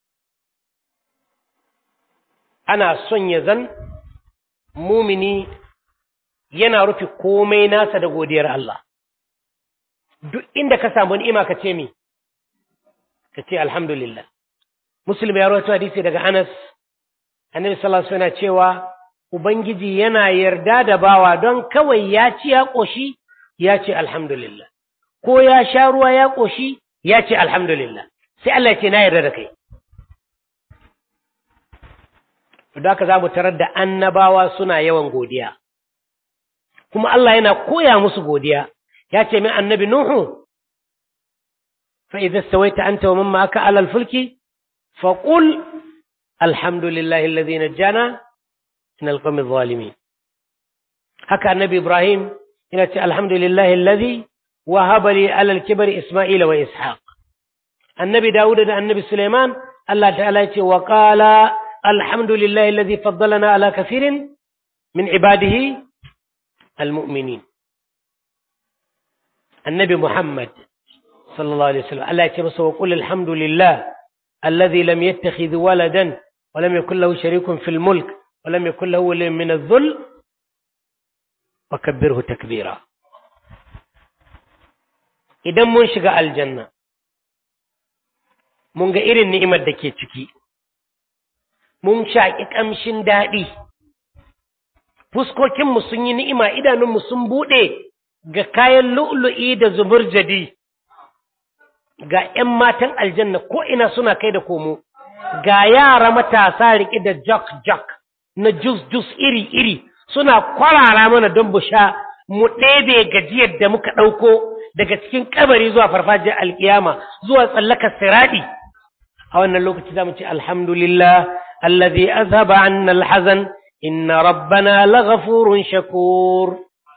A: ana son ya zan mumini yana rufe komai nasa da godiyar Allah duk inda ka samu ni'ima ka ce mi ka ce alhamdulillah muslim ya rawaito hadisi daga Anas annabi sallallahu alaihi wasallam cewa ubangiji yana yarda da bawa don kawai ya ci ya koshi ya ce alhamdulillah ko ya sha ruwa ya koshi ya ce alhamdulillah sai Allah ya ce na yarda da kai da haka za mu tarar da annabawa suna yawan godiya kuma Allah yana koya musu godiya ya ce min annabi Nuhu fa idza stawaita anta wa man ma'aka 'ala al-fulki fa qul alhamdulillahi alladhi najjana min al-qawmi adh-dhalimin haka annabi Ibrahim yana ce alhamdulillahi alladhi wahaba li 'ala al-kibri Isma'ila wa Ishaq annabi Dawud da annabi Sulaiman Allah ta'ala ya ce wa qala الحمد لله الذي فضلنا على كثير من عباده المؤمنين النبي محمد صلى الله عليه وسلم الله يتمس وقل الحمد لله الذي لم يتخذ ولدا ولم يكن له شريك في الملك ولم يكن له ولي من الذل وكبره تكبيرا idan mun shiga aljanna mun ga irin ni'imar da ke ciki mun shaƙi ƙamshin daɗi, fuskokinmu sun yi ni'ima idanunmu sun buɗe ga kayan lu'lu'i da zuburjadi, ga ’yan matan aljanna ko'ina suna kai da komo, ga yara matasa riƙe da jak-jak na jus-jus iri-iri suna kwarara mana don busha mu ɗebe gajiyar da muka ɗauko daga cikin kabari zuwa farfajiyar alƙiyama zuwa tsallakar siraɗi. A wannan lokaci za mu ce, Alhamdulillah, الذي أذهب عنا الحزن إن ربنا لغفور شكور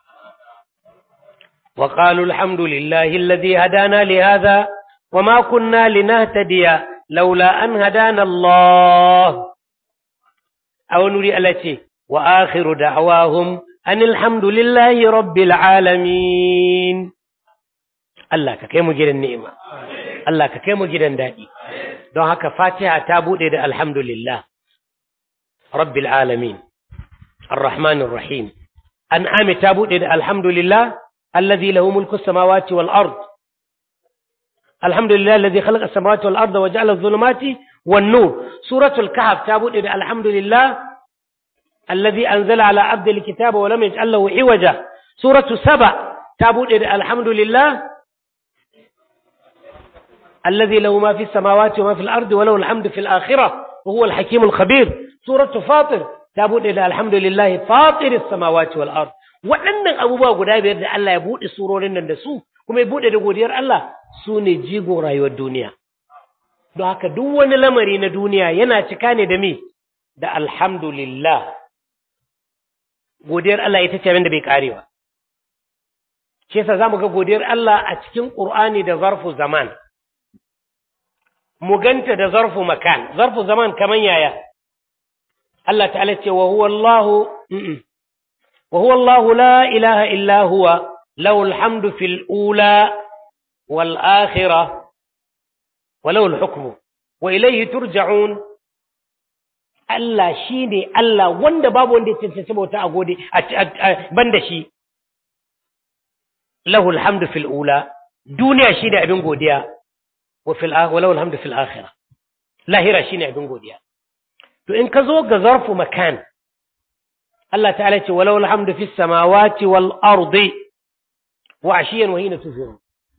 A: وقالوا الحمد لله الذي هدانا لهذا وما كنا لنهتدي لولا أن هدانا الله أو نري التي وآخر دعواهم أن الحمد لله رب العالمين الله كيف مجد النعمة الله كيف مجد دائي don haka fatiha ta buɗe da alhamdulillah rabbil alamin arrahmanir rahim an'ami ta buɗe da alhamdulillah alladhi lahu mulku samawati wal ard alhamdulillah alladhi khalaqa samawati wal arda wa ja'ala adh-dhulumati wan nur suratul kahf ta buɗe da alhamdulillah الذي أنزل على عبد الكتاب ولم يجعل له عوجا سورة سبع تابوت الحمد لله الذي له ما في السماوات وما في الأرض وله الحمد في الآخرة وهو الحكيم الخبير سورة فاطر تابوت الحمد لله فاطر السماوات والأرض waɗannan abubuwa guda biyar da Allah ya buɗe surorin nan da su kuma ya buɗe da godiyar Allah su ne jigo rayuwar duniya don haka duk wani lamari na duniya yana cika ne da me da alhamdulillah godiyar Allah ita ce abin da bai karewa shi yasa zamu ga godiyar Allah a cikin Qur'ani da zarfu zaman mu ganta da zarfu makan zarfu zaman kaman yaya Allah ta'ala ce wa huwa Allah wa huwa Allah la ilaha illa huwa lahu alhamdu fil ula wal akhirah wa lahu al-hukmu wa ilayhi turja'un Allah shi ne Allah wanda babu wanda ya cancanci bauta a gode ban da shi. Lahul hamdu fil ula, duniya shi ne abin godiya, wa lahul hamdu fil akhira. Lahira shi ne abin godiya. To in ka zo ga zarfu makan, Allah ta'ala ce walau alhamdu fis samawati wal ardi wa ashiyan wa hina tuzurun.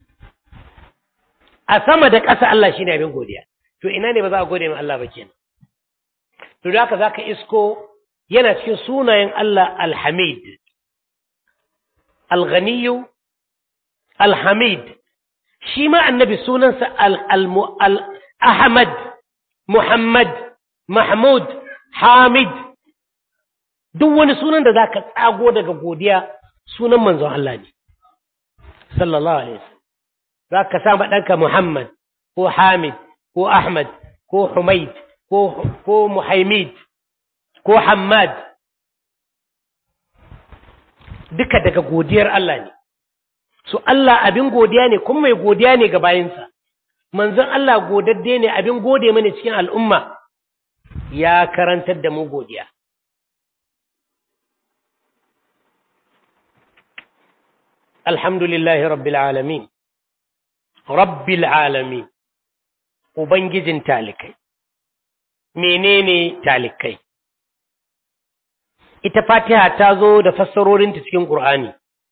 A: A sama da ƙasa Allah shi ne abin godiya. To ina ne ba za a gode ma Allah ba kenan. to da haka zaka isko yana cikin sunayen Allah Al-Hamid Al-Ghaniyu Al-Hamid shi ma annabi sunansa Al-Ahmad Muhammad Mahmud Hamid duk wani sunan da zaka tsago daga godiya sunan manzon Allah ne sallallahu alaihi wasallam zaka sa ɗanka Muhammad ko Hamid ko Ahmad ko Humaid ko Muhammad ko Hammad duka daga godiyar Allah ne so Allah abin godiya ne kuma mai godiya ne ga bayinsa manzon Allah godadde ne abin gode mana cikin al'umma ya karantar da mu godiya alhamdulillahi rabbil alamin rabbil alamin ubangijin talikai menene talikai ita fatiha ta zo da fassarorinta cikin ƙur'ani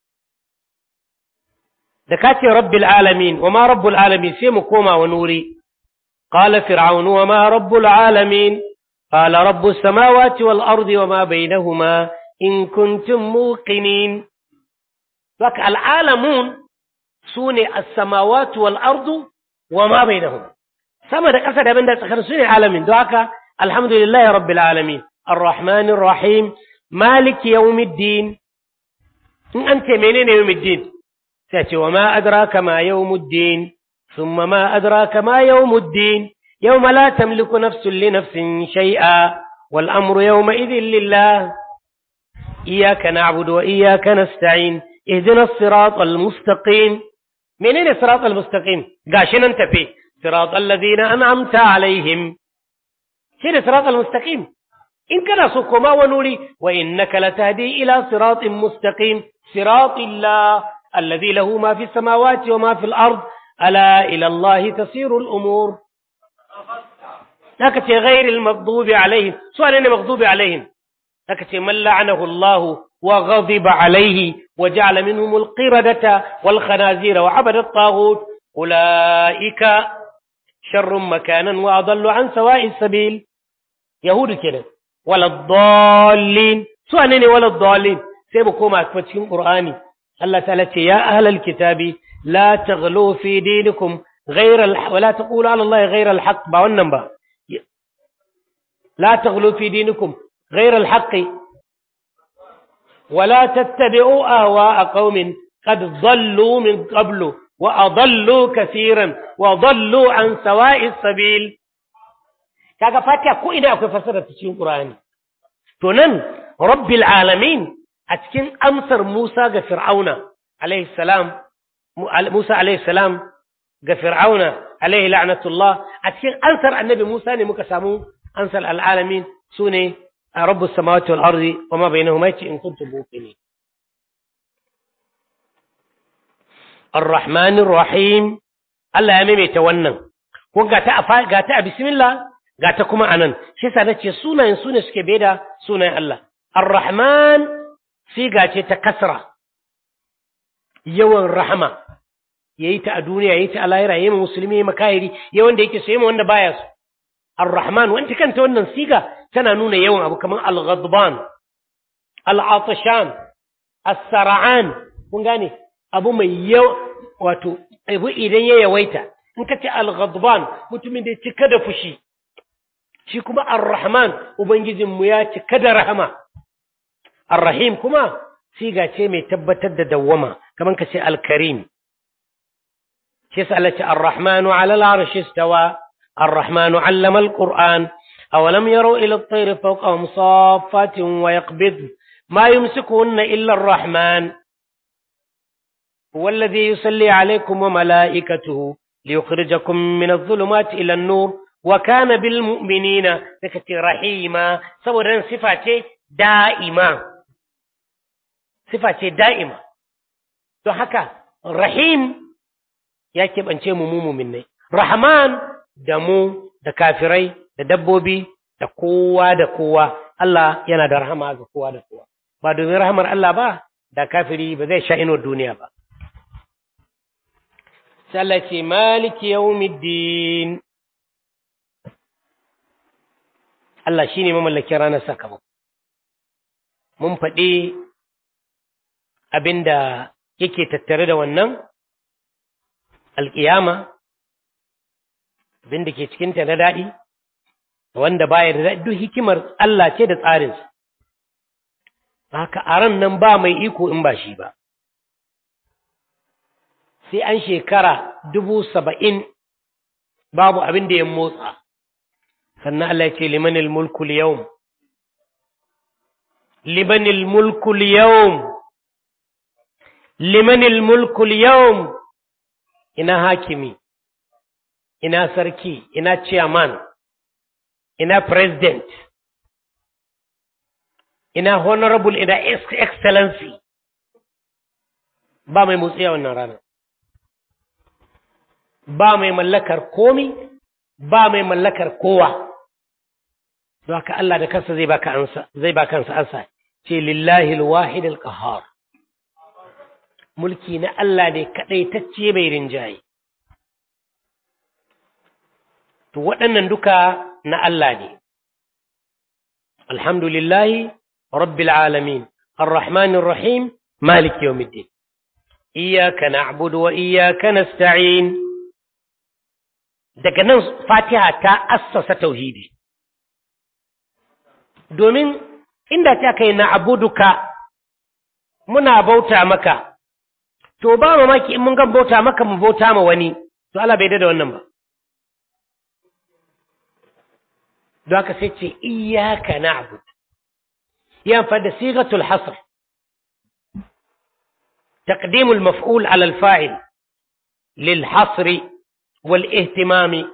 A: da ka ce rabbil alamin wa ma rabbul alamin sai mu koma wani wuri qala fir'aunu wa ma rabbul alamin qala rabbus samawati wal ardi wa ma bainahuma in kuntum muqinin saka al alamun sune as-samawati wal ardu wa ma bainahuma sama da ƙasa da abin da tsakar su ne alamin don haka alhamdulillahi rabbil alamin arrahmanir rahim maliki yawmiddin in an ce menene yawmiddin sai ce wa ma adraka ma yawmuddin thumma ma adraka ma yawmuddin yawma la tamliku nafsun li nafsin shay'a wal amru yawma idhin lillah iyyaka na'budu wa iyyaka nasta'in ihdinas siratal mustaqim menene siratal mustaqim gashi nan tafe صراط الذين أنعمت عليهم شنو صراط المستقيم إن كان سكما ونوري وإنك لتهدي إلى صراط مستقيم صراط الله الذي له ما في السماوات وما في الأرض ألا إلى الله تسير الأمور لكن غير المغضوب عليهم سؤال أنا مغضوب عليهم لكن من لعنه الله وغضب عليه وجعل منهم القردة والخنازير وعبد الطاغوت أولئك شر مكانا وأضل عن سواء السبيل يهود كده ولا الضالين سؤالين ولا الضالين سيبكم أكفتشين قرآني الله تعالى يا أهل الكتاب لا تغلوا في دينكم غير الح... ولا تقولوا على الله غير الحق باونن لا تغلوا في دينكم غير الحق ولا تتبعوا أهواء قوم قد ضلوا من قبل وأضلوا كثيرا وضلوا عن سواء السبيل kaga fatiha ko ina akwai fasara ta cikin Qur'ani to nan rabbil alamin a cikin amsar Musa ga Fir'auna alaihi salam Musa alaihi salam ga Fir'auna alaihi la'natullah a cikin ansar annabi Musa ne muka samu ansar al'alamin sune rabbus samawati wal ardi wa ma bainahuma in kuntum muqinin الرحمن الرحيم Allah ya maimaita wannan ko ga ta ga ta bismillah ga ta kuma anan shi yasa nace sunayen sune suke beda sunayen Allah ar-rahman siga ce ta kasra yawan rahama yayi ta a duniya yayi ta a lahira yayi musulmi yayi makahiri yayi wanda yake so yayi wanda baya so ar-rahman wanda kanta wannan siga tana nuna yawan abu kamar al-ghadban al-atashan as-sar'an kun gane abu mai yau wato abu idan ya yawaita in ka ce al-ghadban mutumin da ya cika da fushi shi kuma ar-rahman ubangijinmu ya cika da rahama ar-rahim kuma siga ce mai tabbatar da dawwama kamar ka ce al-karim shi yasa Allah ce ar-rahmanu 'ala al-'arshi istawa ar-rahmanu 'allama al-qur'an awalam yaru ila at-tayr fawqahum saffatin wa yaqbid ma yumsikuhunna illa ar-rahman هو الذي يصلي عليكم وملائكته ليخرجكم من الظلمات إلى النور وكان بالمؤمنين تكتي رحيما سورا صفة دائمة صفة دائمة to haka rahim ya keɓance mu mu ne rahman da mu da kafirai da dabbobi da kowa da kowa Allah yana da rahama ga kowa da kowa ba domin rahamar Allah ba da kafiri ba zai sha inuwar duniya ba التي مالك يوم الدين Allah shi ne mamallakin ranar sakamako. Mun faɗi abin da yake tattare da wannan alƙiyama, abin da ke cikinta na daɗi, wanda baya da daɗi duk hikimar Allah ce da tsarinsa. Haka a ran nan ba mai iko in ba shi ba. sai an shekara dubu saba'in babu abin da ya motsa sannan Allah ce limanil mulkul yawm limanil mulkul yawm limanil mulkul yawm ina hakimi ina sarki ina chairman ina president ina honorable ina excellency ba mai motsi a wannan ranar ba mai mallakar komi ba mai mallakar kowa don haka Allah da kansa zai baka ansa zai baka ansa ansa ce lillahi alwahid alqahar mulki na Allah ne kadai tacce mai rinjaye to waɗannan duka na Allah ne alhamdulillahi rabbil alamin arrahmanir rahim malik yawmiddin iyyaka na'budu wa iyyaka nasta'in daga nan fatiha ta assasa tauhidi domin inda ta kai na abuduka muna bauta maka to ba mamaki in mun ga bauta maka mu bauta ma wani to Allah bai da wannan ba don haka sai ce iyyaka na'bud ya fa da sigatul hasr تقديم المفعول على الفاعل للحصر والاهتمام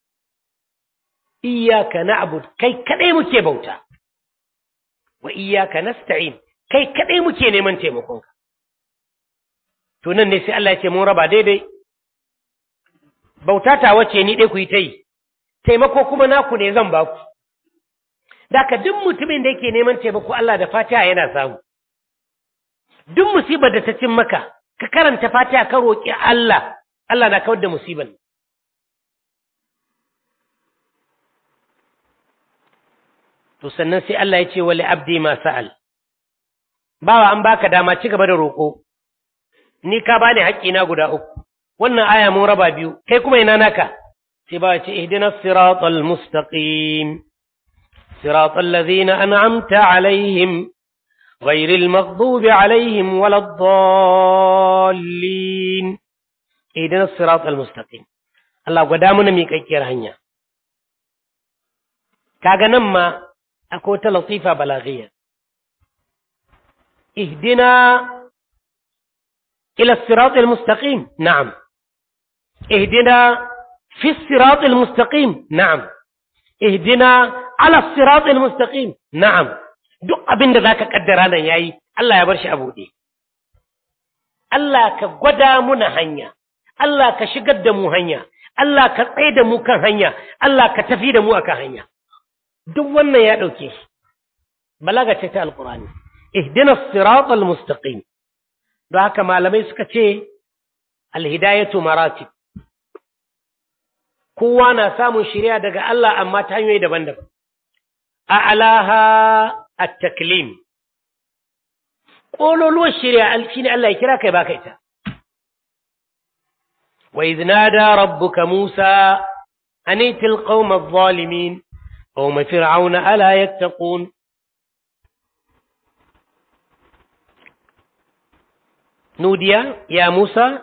A: إياك نعبد كي كدي مكي بوتا وإياك نستعين كي كدي مكي نيمان تيمكونك tunan ne sai Allah ya ce mun raba daidai bauta ta wace ni dai ku yi ta yi taimako kuma naku ne zan baku Daka duk mutumin da yake neman taimako Allah da Fatiha yana samu duk musibar da ta cin maka ka karanta Fatiha ka roƙi Allah Allah na kawar da musibar to sannan sai Allah ya ce wali abdi ma sa'al bawa an baka dama ci gaba da roƙo ni ka bani haƙƙina guda uku wannan aya mun raba biyu kai kuma ina naka sai ba ce ihdinas siratal mustaqim siratal ladzina an'amta alaihim ghayril maghdubi alaihim waladdallin ihdinas siratal mustaqim Allah gwada mana miƙaƙƙiyar hanya kaga nan ma akwai ta latifa balaghiya ihdina ila الصراط المستقيم نعم اهدنا في الصراط المستقيم نعم اهدنا على الصراط المستقيم نعم duk abin da zaka kaddara nan yayi Allah ya bar shi a buɗe Allah ka gwada muna hanya Allah ka shigar da mu hanya Allah ka tsaye da mu kan hanya Allah ka tafi da mu akan hanya duk wannan ya ɗauke shi balaga ce ta alqur'ani ihdinas siratal mustaqim don haka malamai suka ce alhidayatu maratib kowa na samun shirya daga Allah amma ta hanyoyi daban-daban a'laha at-taklim kololuwar shirya shine Allah ya kira kai baka ita wa idh nada rabbuka musa an itil qauma adh-dhalimin qauma fir'auna ala yattaqun نودي يا موسى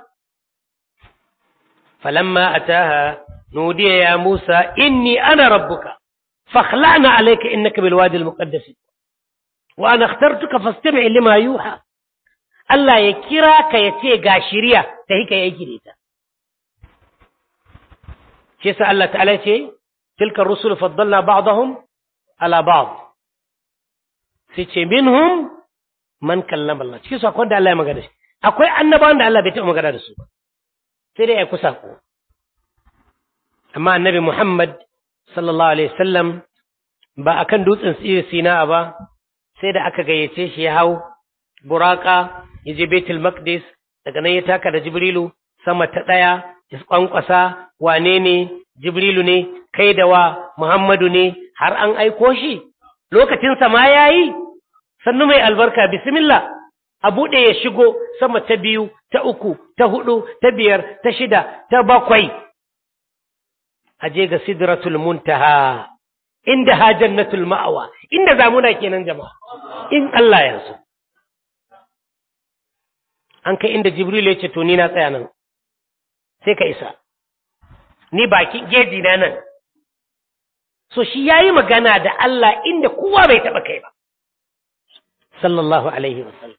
A: فلما أتاها نودي يا موسى إني أنا ربك فاخلعنا عليك إنك بالوادي المقدس وأنا اخترتك فاستمع لما يوحى Allah ya kira ka ya ce ga shirya ta hika ya yi ta. Shi sa Allah ta'ala ce, Tilkar rusul faddalna ba'dahum ala ba'd. Sai ce minhum man kallama Allah. Cikin su akwai da Allah ya magana shi. Akwai annabawan da Allah bai taɓa magana da su ba. Sai dai ya kusa ko. Amma annabi Muhammad sallallahu alaihi wasallam ba akan dutsen Sina ba sai da aka gayyace shi ya hau buraka ya je Baitul Maqdis daga nan ya taka da Jibrilu sama ta ɗaya ya kwankwasa wane ne Jibrilu ne kai da wa Muhammadu ne har an aiko shi lokacin sa ma yayi sannu mai albarka bismillah a buɗe ya shigo sama ta biyu ta uku ta hudu ta biyar ta shida ta bakwai a je ga sidratul muntaha inda ha jannatul ma'awa inda zamuna kenan jama'a in Allah ya so an kai inda Jibril ya ce to ni na tsaya nan sai ka isa ni baki geji na nan so shi yayi magana da Allah inda kowa bai taba kai ba sallallahu alaihi wasallam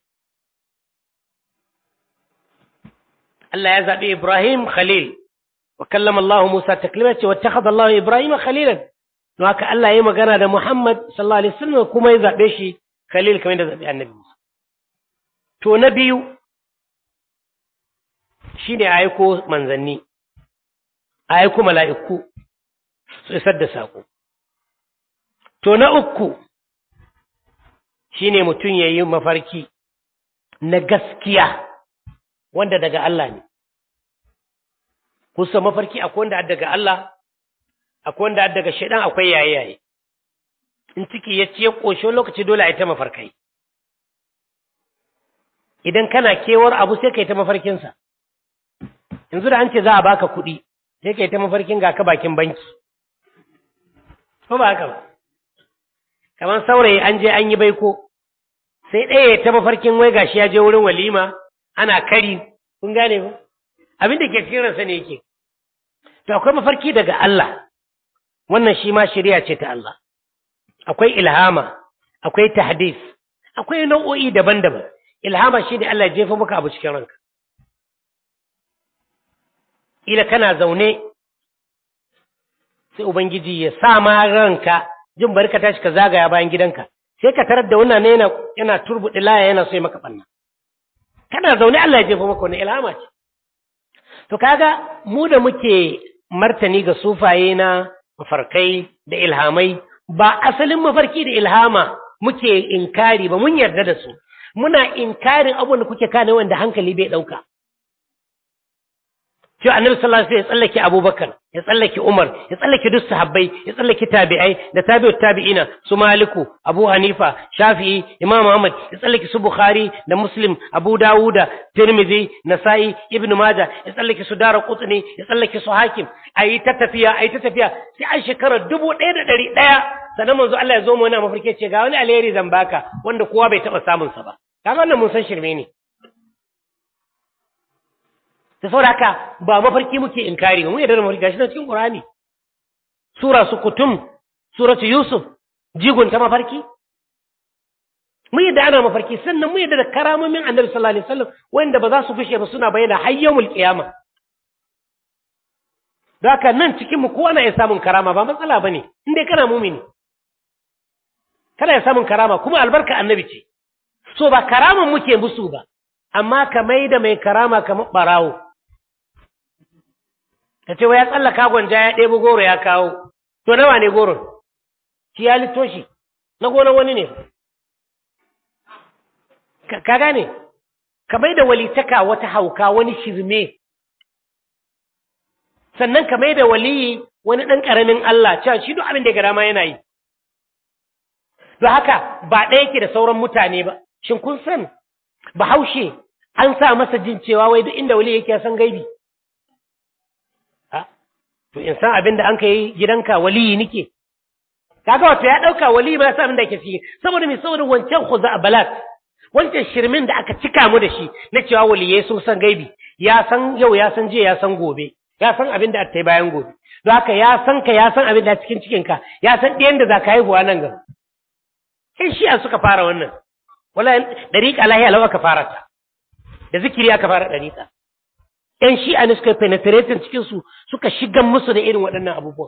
A: Allah ya zabi Ibrahim Khalil wa kallama Allah Musa taklima ce wattakhadha Allah Ibrahim Khalilan don haka Allah yayi magana da Muhammad sallallahu alaihi wasallam kuma ya zabe shi Khalil kamar da zabi Annabi Musa to na biyu shi ne aiko manzanni, aiko mala'iku su isar da saƙo. To, na uku shi ne mutum ya yi mafarki na gaskiya wanda daga Allah ne. Kusa mafarki akwai wanda daga Allah, akwai wanda daga shaidan akwai yaye-yaye. In ciki ya ce ƙoshe lokaci dole a yi ta mafarkai. Idan kana kewar abu sai ka yi ta mafarkinsa. yanzu da an ce za a baka kuɗi sai kai ta mafarkin ga ka bakin banki ko ba haka ba kamar saurayi an je an yi baiko sai ɗaya ta mafarkin wai gashi ya je wurin walima ana kari kun gane ba abin da ke cikin ransa ne yake to akwai mafarki daga Allah wannan shi ma shari'a ce ta Allah akwai ilhama akwai tahdis akwai nau'o'i daban-daban ilhama shi ne Allah ya jefa maka abu cikin ranka ila kana zaune sai ubangiji ya sa ma ranka jin barka tashi ka zagaya bayan gidanka sai ka tarar da wannan yana yana turbuɗi laya yana so ya maka banna kana zaune Allah ya jefa maka wannan ilhama ce to kaga mu da muke martani ga sufaye na mafarkai da ilhamai ba asalin mafarki da ilhama muke inkari ba mun yarda da su muna inkarin abubuwan da kuke kane wanda hankali bai ɗauka cewa annabi sallallahu alaihi wasallam ya tsallake Abubakar ya tsallake Umar ya tsallake duk sahabbai ya tsallake tabi'ai da tabi'ut tabi'ina su Maliku Abu Hanifa Shafi'i Imam Ahmad ya tsallake su Bukhari da Muslim Abu Dawuda Tirmidhi Nasa'i Ibn Majah ya tsallake su Daraqutni ya tsallake su Hakim ayi ta tafiya ayi ta tafiya sai an shekara dubu ɗaya da ɗari ɗaya sannan manzo Allah ya zo mu wani mafarki ce ga wani alheri zan baka wanda kowa bai taɓa samun sa ba kaga wannan mun san shirme ne da saboda haka ba mafarki muke inkari ba mun yarda da mafarki gashi na cikin Qur'ani sura su kutum suratu Yusuf jigon ta mafarki mun yadda ana mafarki sannan mun yadda da karamomin Annabi sallallahu alaihi wasallam wanda ba za su fishe ba suna bayyana har yawmul qiyama da haka nan cikin mu kowa na iya samun karama ba matsala bane in dai kana mumini kana iya samun karama kuma albarka annabi ce so ba karaman muke musu ba amma ka mai da mai karama kamar barawo ta ce wa ya tsallaka gwanja ya ɗebo goro ya kawo to nawa ne goron shi ya litto shi na gonar wani ne ka gane ka mai da walitaka wata hauka wani shirme sannan ka mai da waliyi wani ɗan ƙaramin Allah cewa shi duk abin da ya ga dama yana yi don haka ba ɗaya yake da sauran mutane ba shin kun san bahaushe an sa masa jin cewa wai duk inda wali yake san gaibi to in san abin da an kai gidanka waliyi nike kaga wato ya dauka waliyi ba san abin da yake ciki saboda me saboda wancan khuza balat wancan shirmin da aka cika mu da shi na cewa waliyai sun san gaibi ya san yau ya san jiya ya san gobe ya san abin da aka bayan gobe don haka ya san ka ya san abin da cikin cikin ka ya san ɗayan da za ka haihuwa nan gaba sai shi suka fara wannan wala dariƙa lahiya lawa ka fara ta da zikiri aka fara dariƙa ‘yan shi'a ne suka yi penetrating cikinsu suka shigan musu da irin waɗannan abubuwan.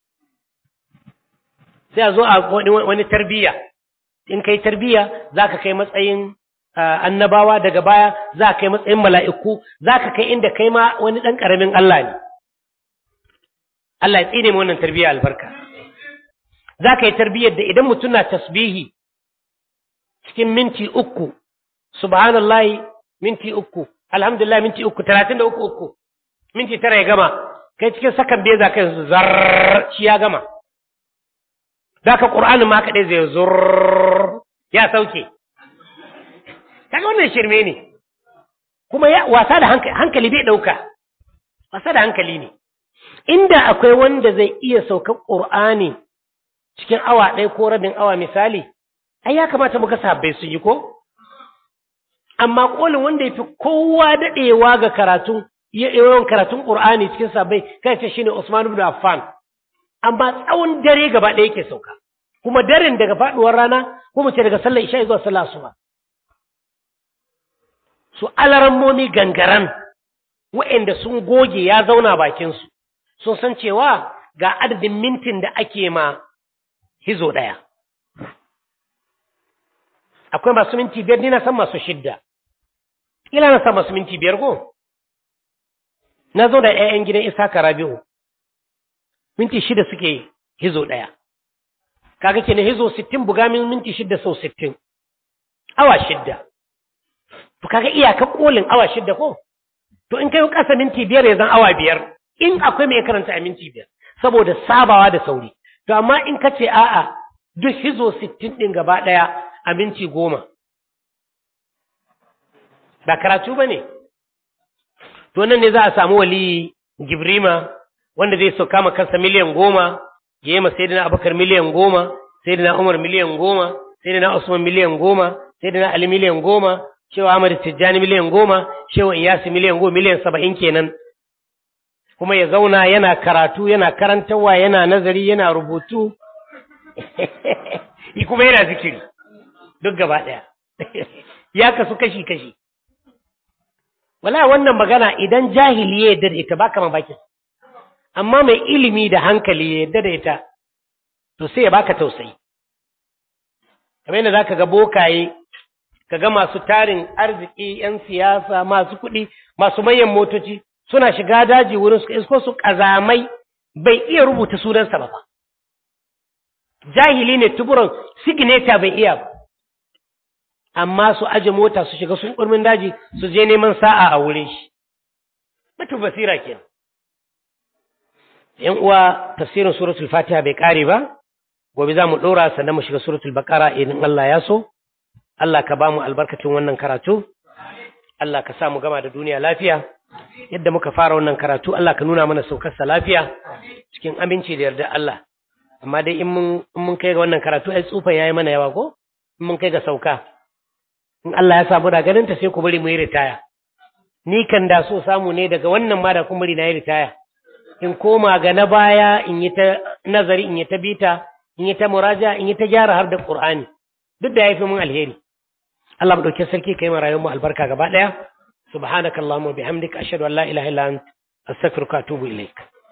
A: Sai a zo a wani tarbiyya, in kai tarbiyya za ka kai matsayin annabawa daga baya za ka kai matsayin mala'iku, za ka kai inda kai ma wani ɗan ƙaramin Allah ne. Allah ya tsine ma wannan tarbiyya albarka. Za ka yi tarbiyyar da idan mutum na tasbihi cikin minti uku, subhanallahi minti uku, alhamdulillah minti uku talatin da uku uku minti tara ya gama kai cikin sakan biyu za ka yi zar shi ya gama za ka ƙur'anin ma kaɗai zai zur ya sauke kaga wannan shirme ne kuma ya wasa da hankali bai ɗauka wasa da hankali ne inda akwai wanda zai iya saukar ƙur'ani cikin awa ɗaya ko rabin awa misali ai ya kamata muka sabbai su yi ko amma kolin wanda ya fi kowa daɗewa ga karatun yawan karatun ƙur'ani cikin sabai kai ce shine Usman ibn Affan amma tsawon dare gaba ɗaya yake sauka kuma daren daga faɗuwar rana ko mu ce daga sallar isha zuwa sallar asuba su alarammomi gangaran waɗanda sun goge ya zauna bakin su sun san cewa ga adadin mintin da ake ma hizo ɗaya akwai masu minti biyar ni na san masu shidda ila na san masu minti biyar ko na zo da ƴaƴan gidan Isaka Rabi'u minti shida suke hizo ɗaya kaga kenan hizo sittin buga min minti shida sau sittin awa shidda to kaga iyaka kolin awa shidda ko to in kai ƙasa minti biyar ya zan awa biyar in akwai mai karanta a minti biyar saboda sabawa da sauri to amma in ka ce a'a duk hizo sittin ɗin gaba ɗaya a minti goma ba karatu ba ne to nan ne za a samu wali gibrima wanda zai sauka ma kansa miliyan goma ya yi ma sayyidina abubakar miliyan goma sayyidina umar miliyan goma sayyidina usman miliyan goma sayyidina ali miliyan goma shewa ahmad tijjani miliyan goma shewa iyasi miliyan goma miliyan saba'in kenan kuma ya zauna yana karatu yana karantarwa yana nazari yana rubutu kuma yana zikiri duk gaba ɗaya ya kasu kashi-kashi wala wannan magana idan jahili ya yadda da ita baka mamakin amma mai ilimi da hankali ya yadda da ita to sai ya baka tausayi kamar yadda zaka ga bokaye ka ga masu tarin arziki yan siyasa masu kuɗi masu manyan motoci suna shiga daji wurin su isko su kazamai bai iya rubuta sunansa ba jahili ne tuburan signature bai iya ba amma su aje mota su shiga sun kurmin daji su je neman sa'a a wurin shi mutu basira kenan yan uwa tafsirin suratul fatiha bai kare ba gobe za mu dora sannan mu shiga suratul baqara idan Allah ya so Allah ka ba mu albarkacin wannan karatu Allah ka sa mu gama da duniya lafiya yadda muka fara wannan karatu Allah ka nuna mana saukarsa lafiya cikin aminci da yarda Allah amma dai in mun in mun kai ga wannan karatu ai tsufa yayi mana yawa ko in mun kai ga sauka in Allah ya samu da ganin ta sai ku bari mu yi ritaya ni kan da so samu ne daga wannan ma da kun bari na yi ritaya in koma ga na baya in yi ta nazari in yi ta bita in yi ta muraja in yi ta gyara har da Qur'ani duk da yafi mun alheri Allah mu dauke sarki kai mu rayuwar mu albarka gaba daya subhanakallahumma bihamdika ashhadu an la ilaha illa anta astaghfiruka wa atubu ilaik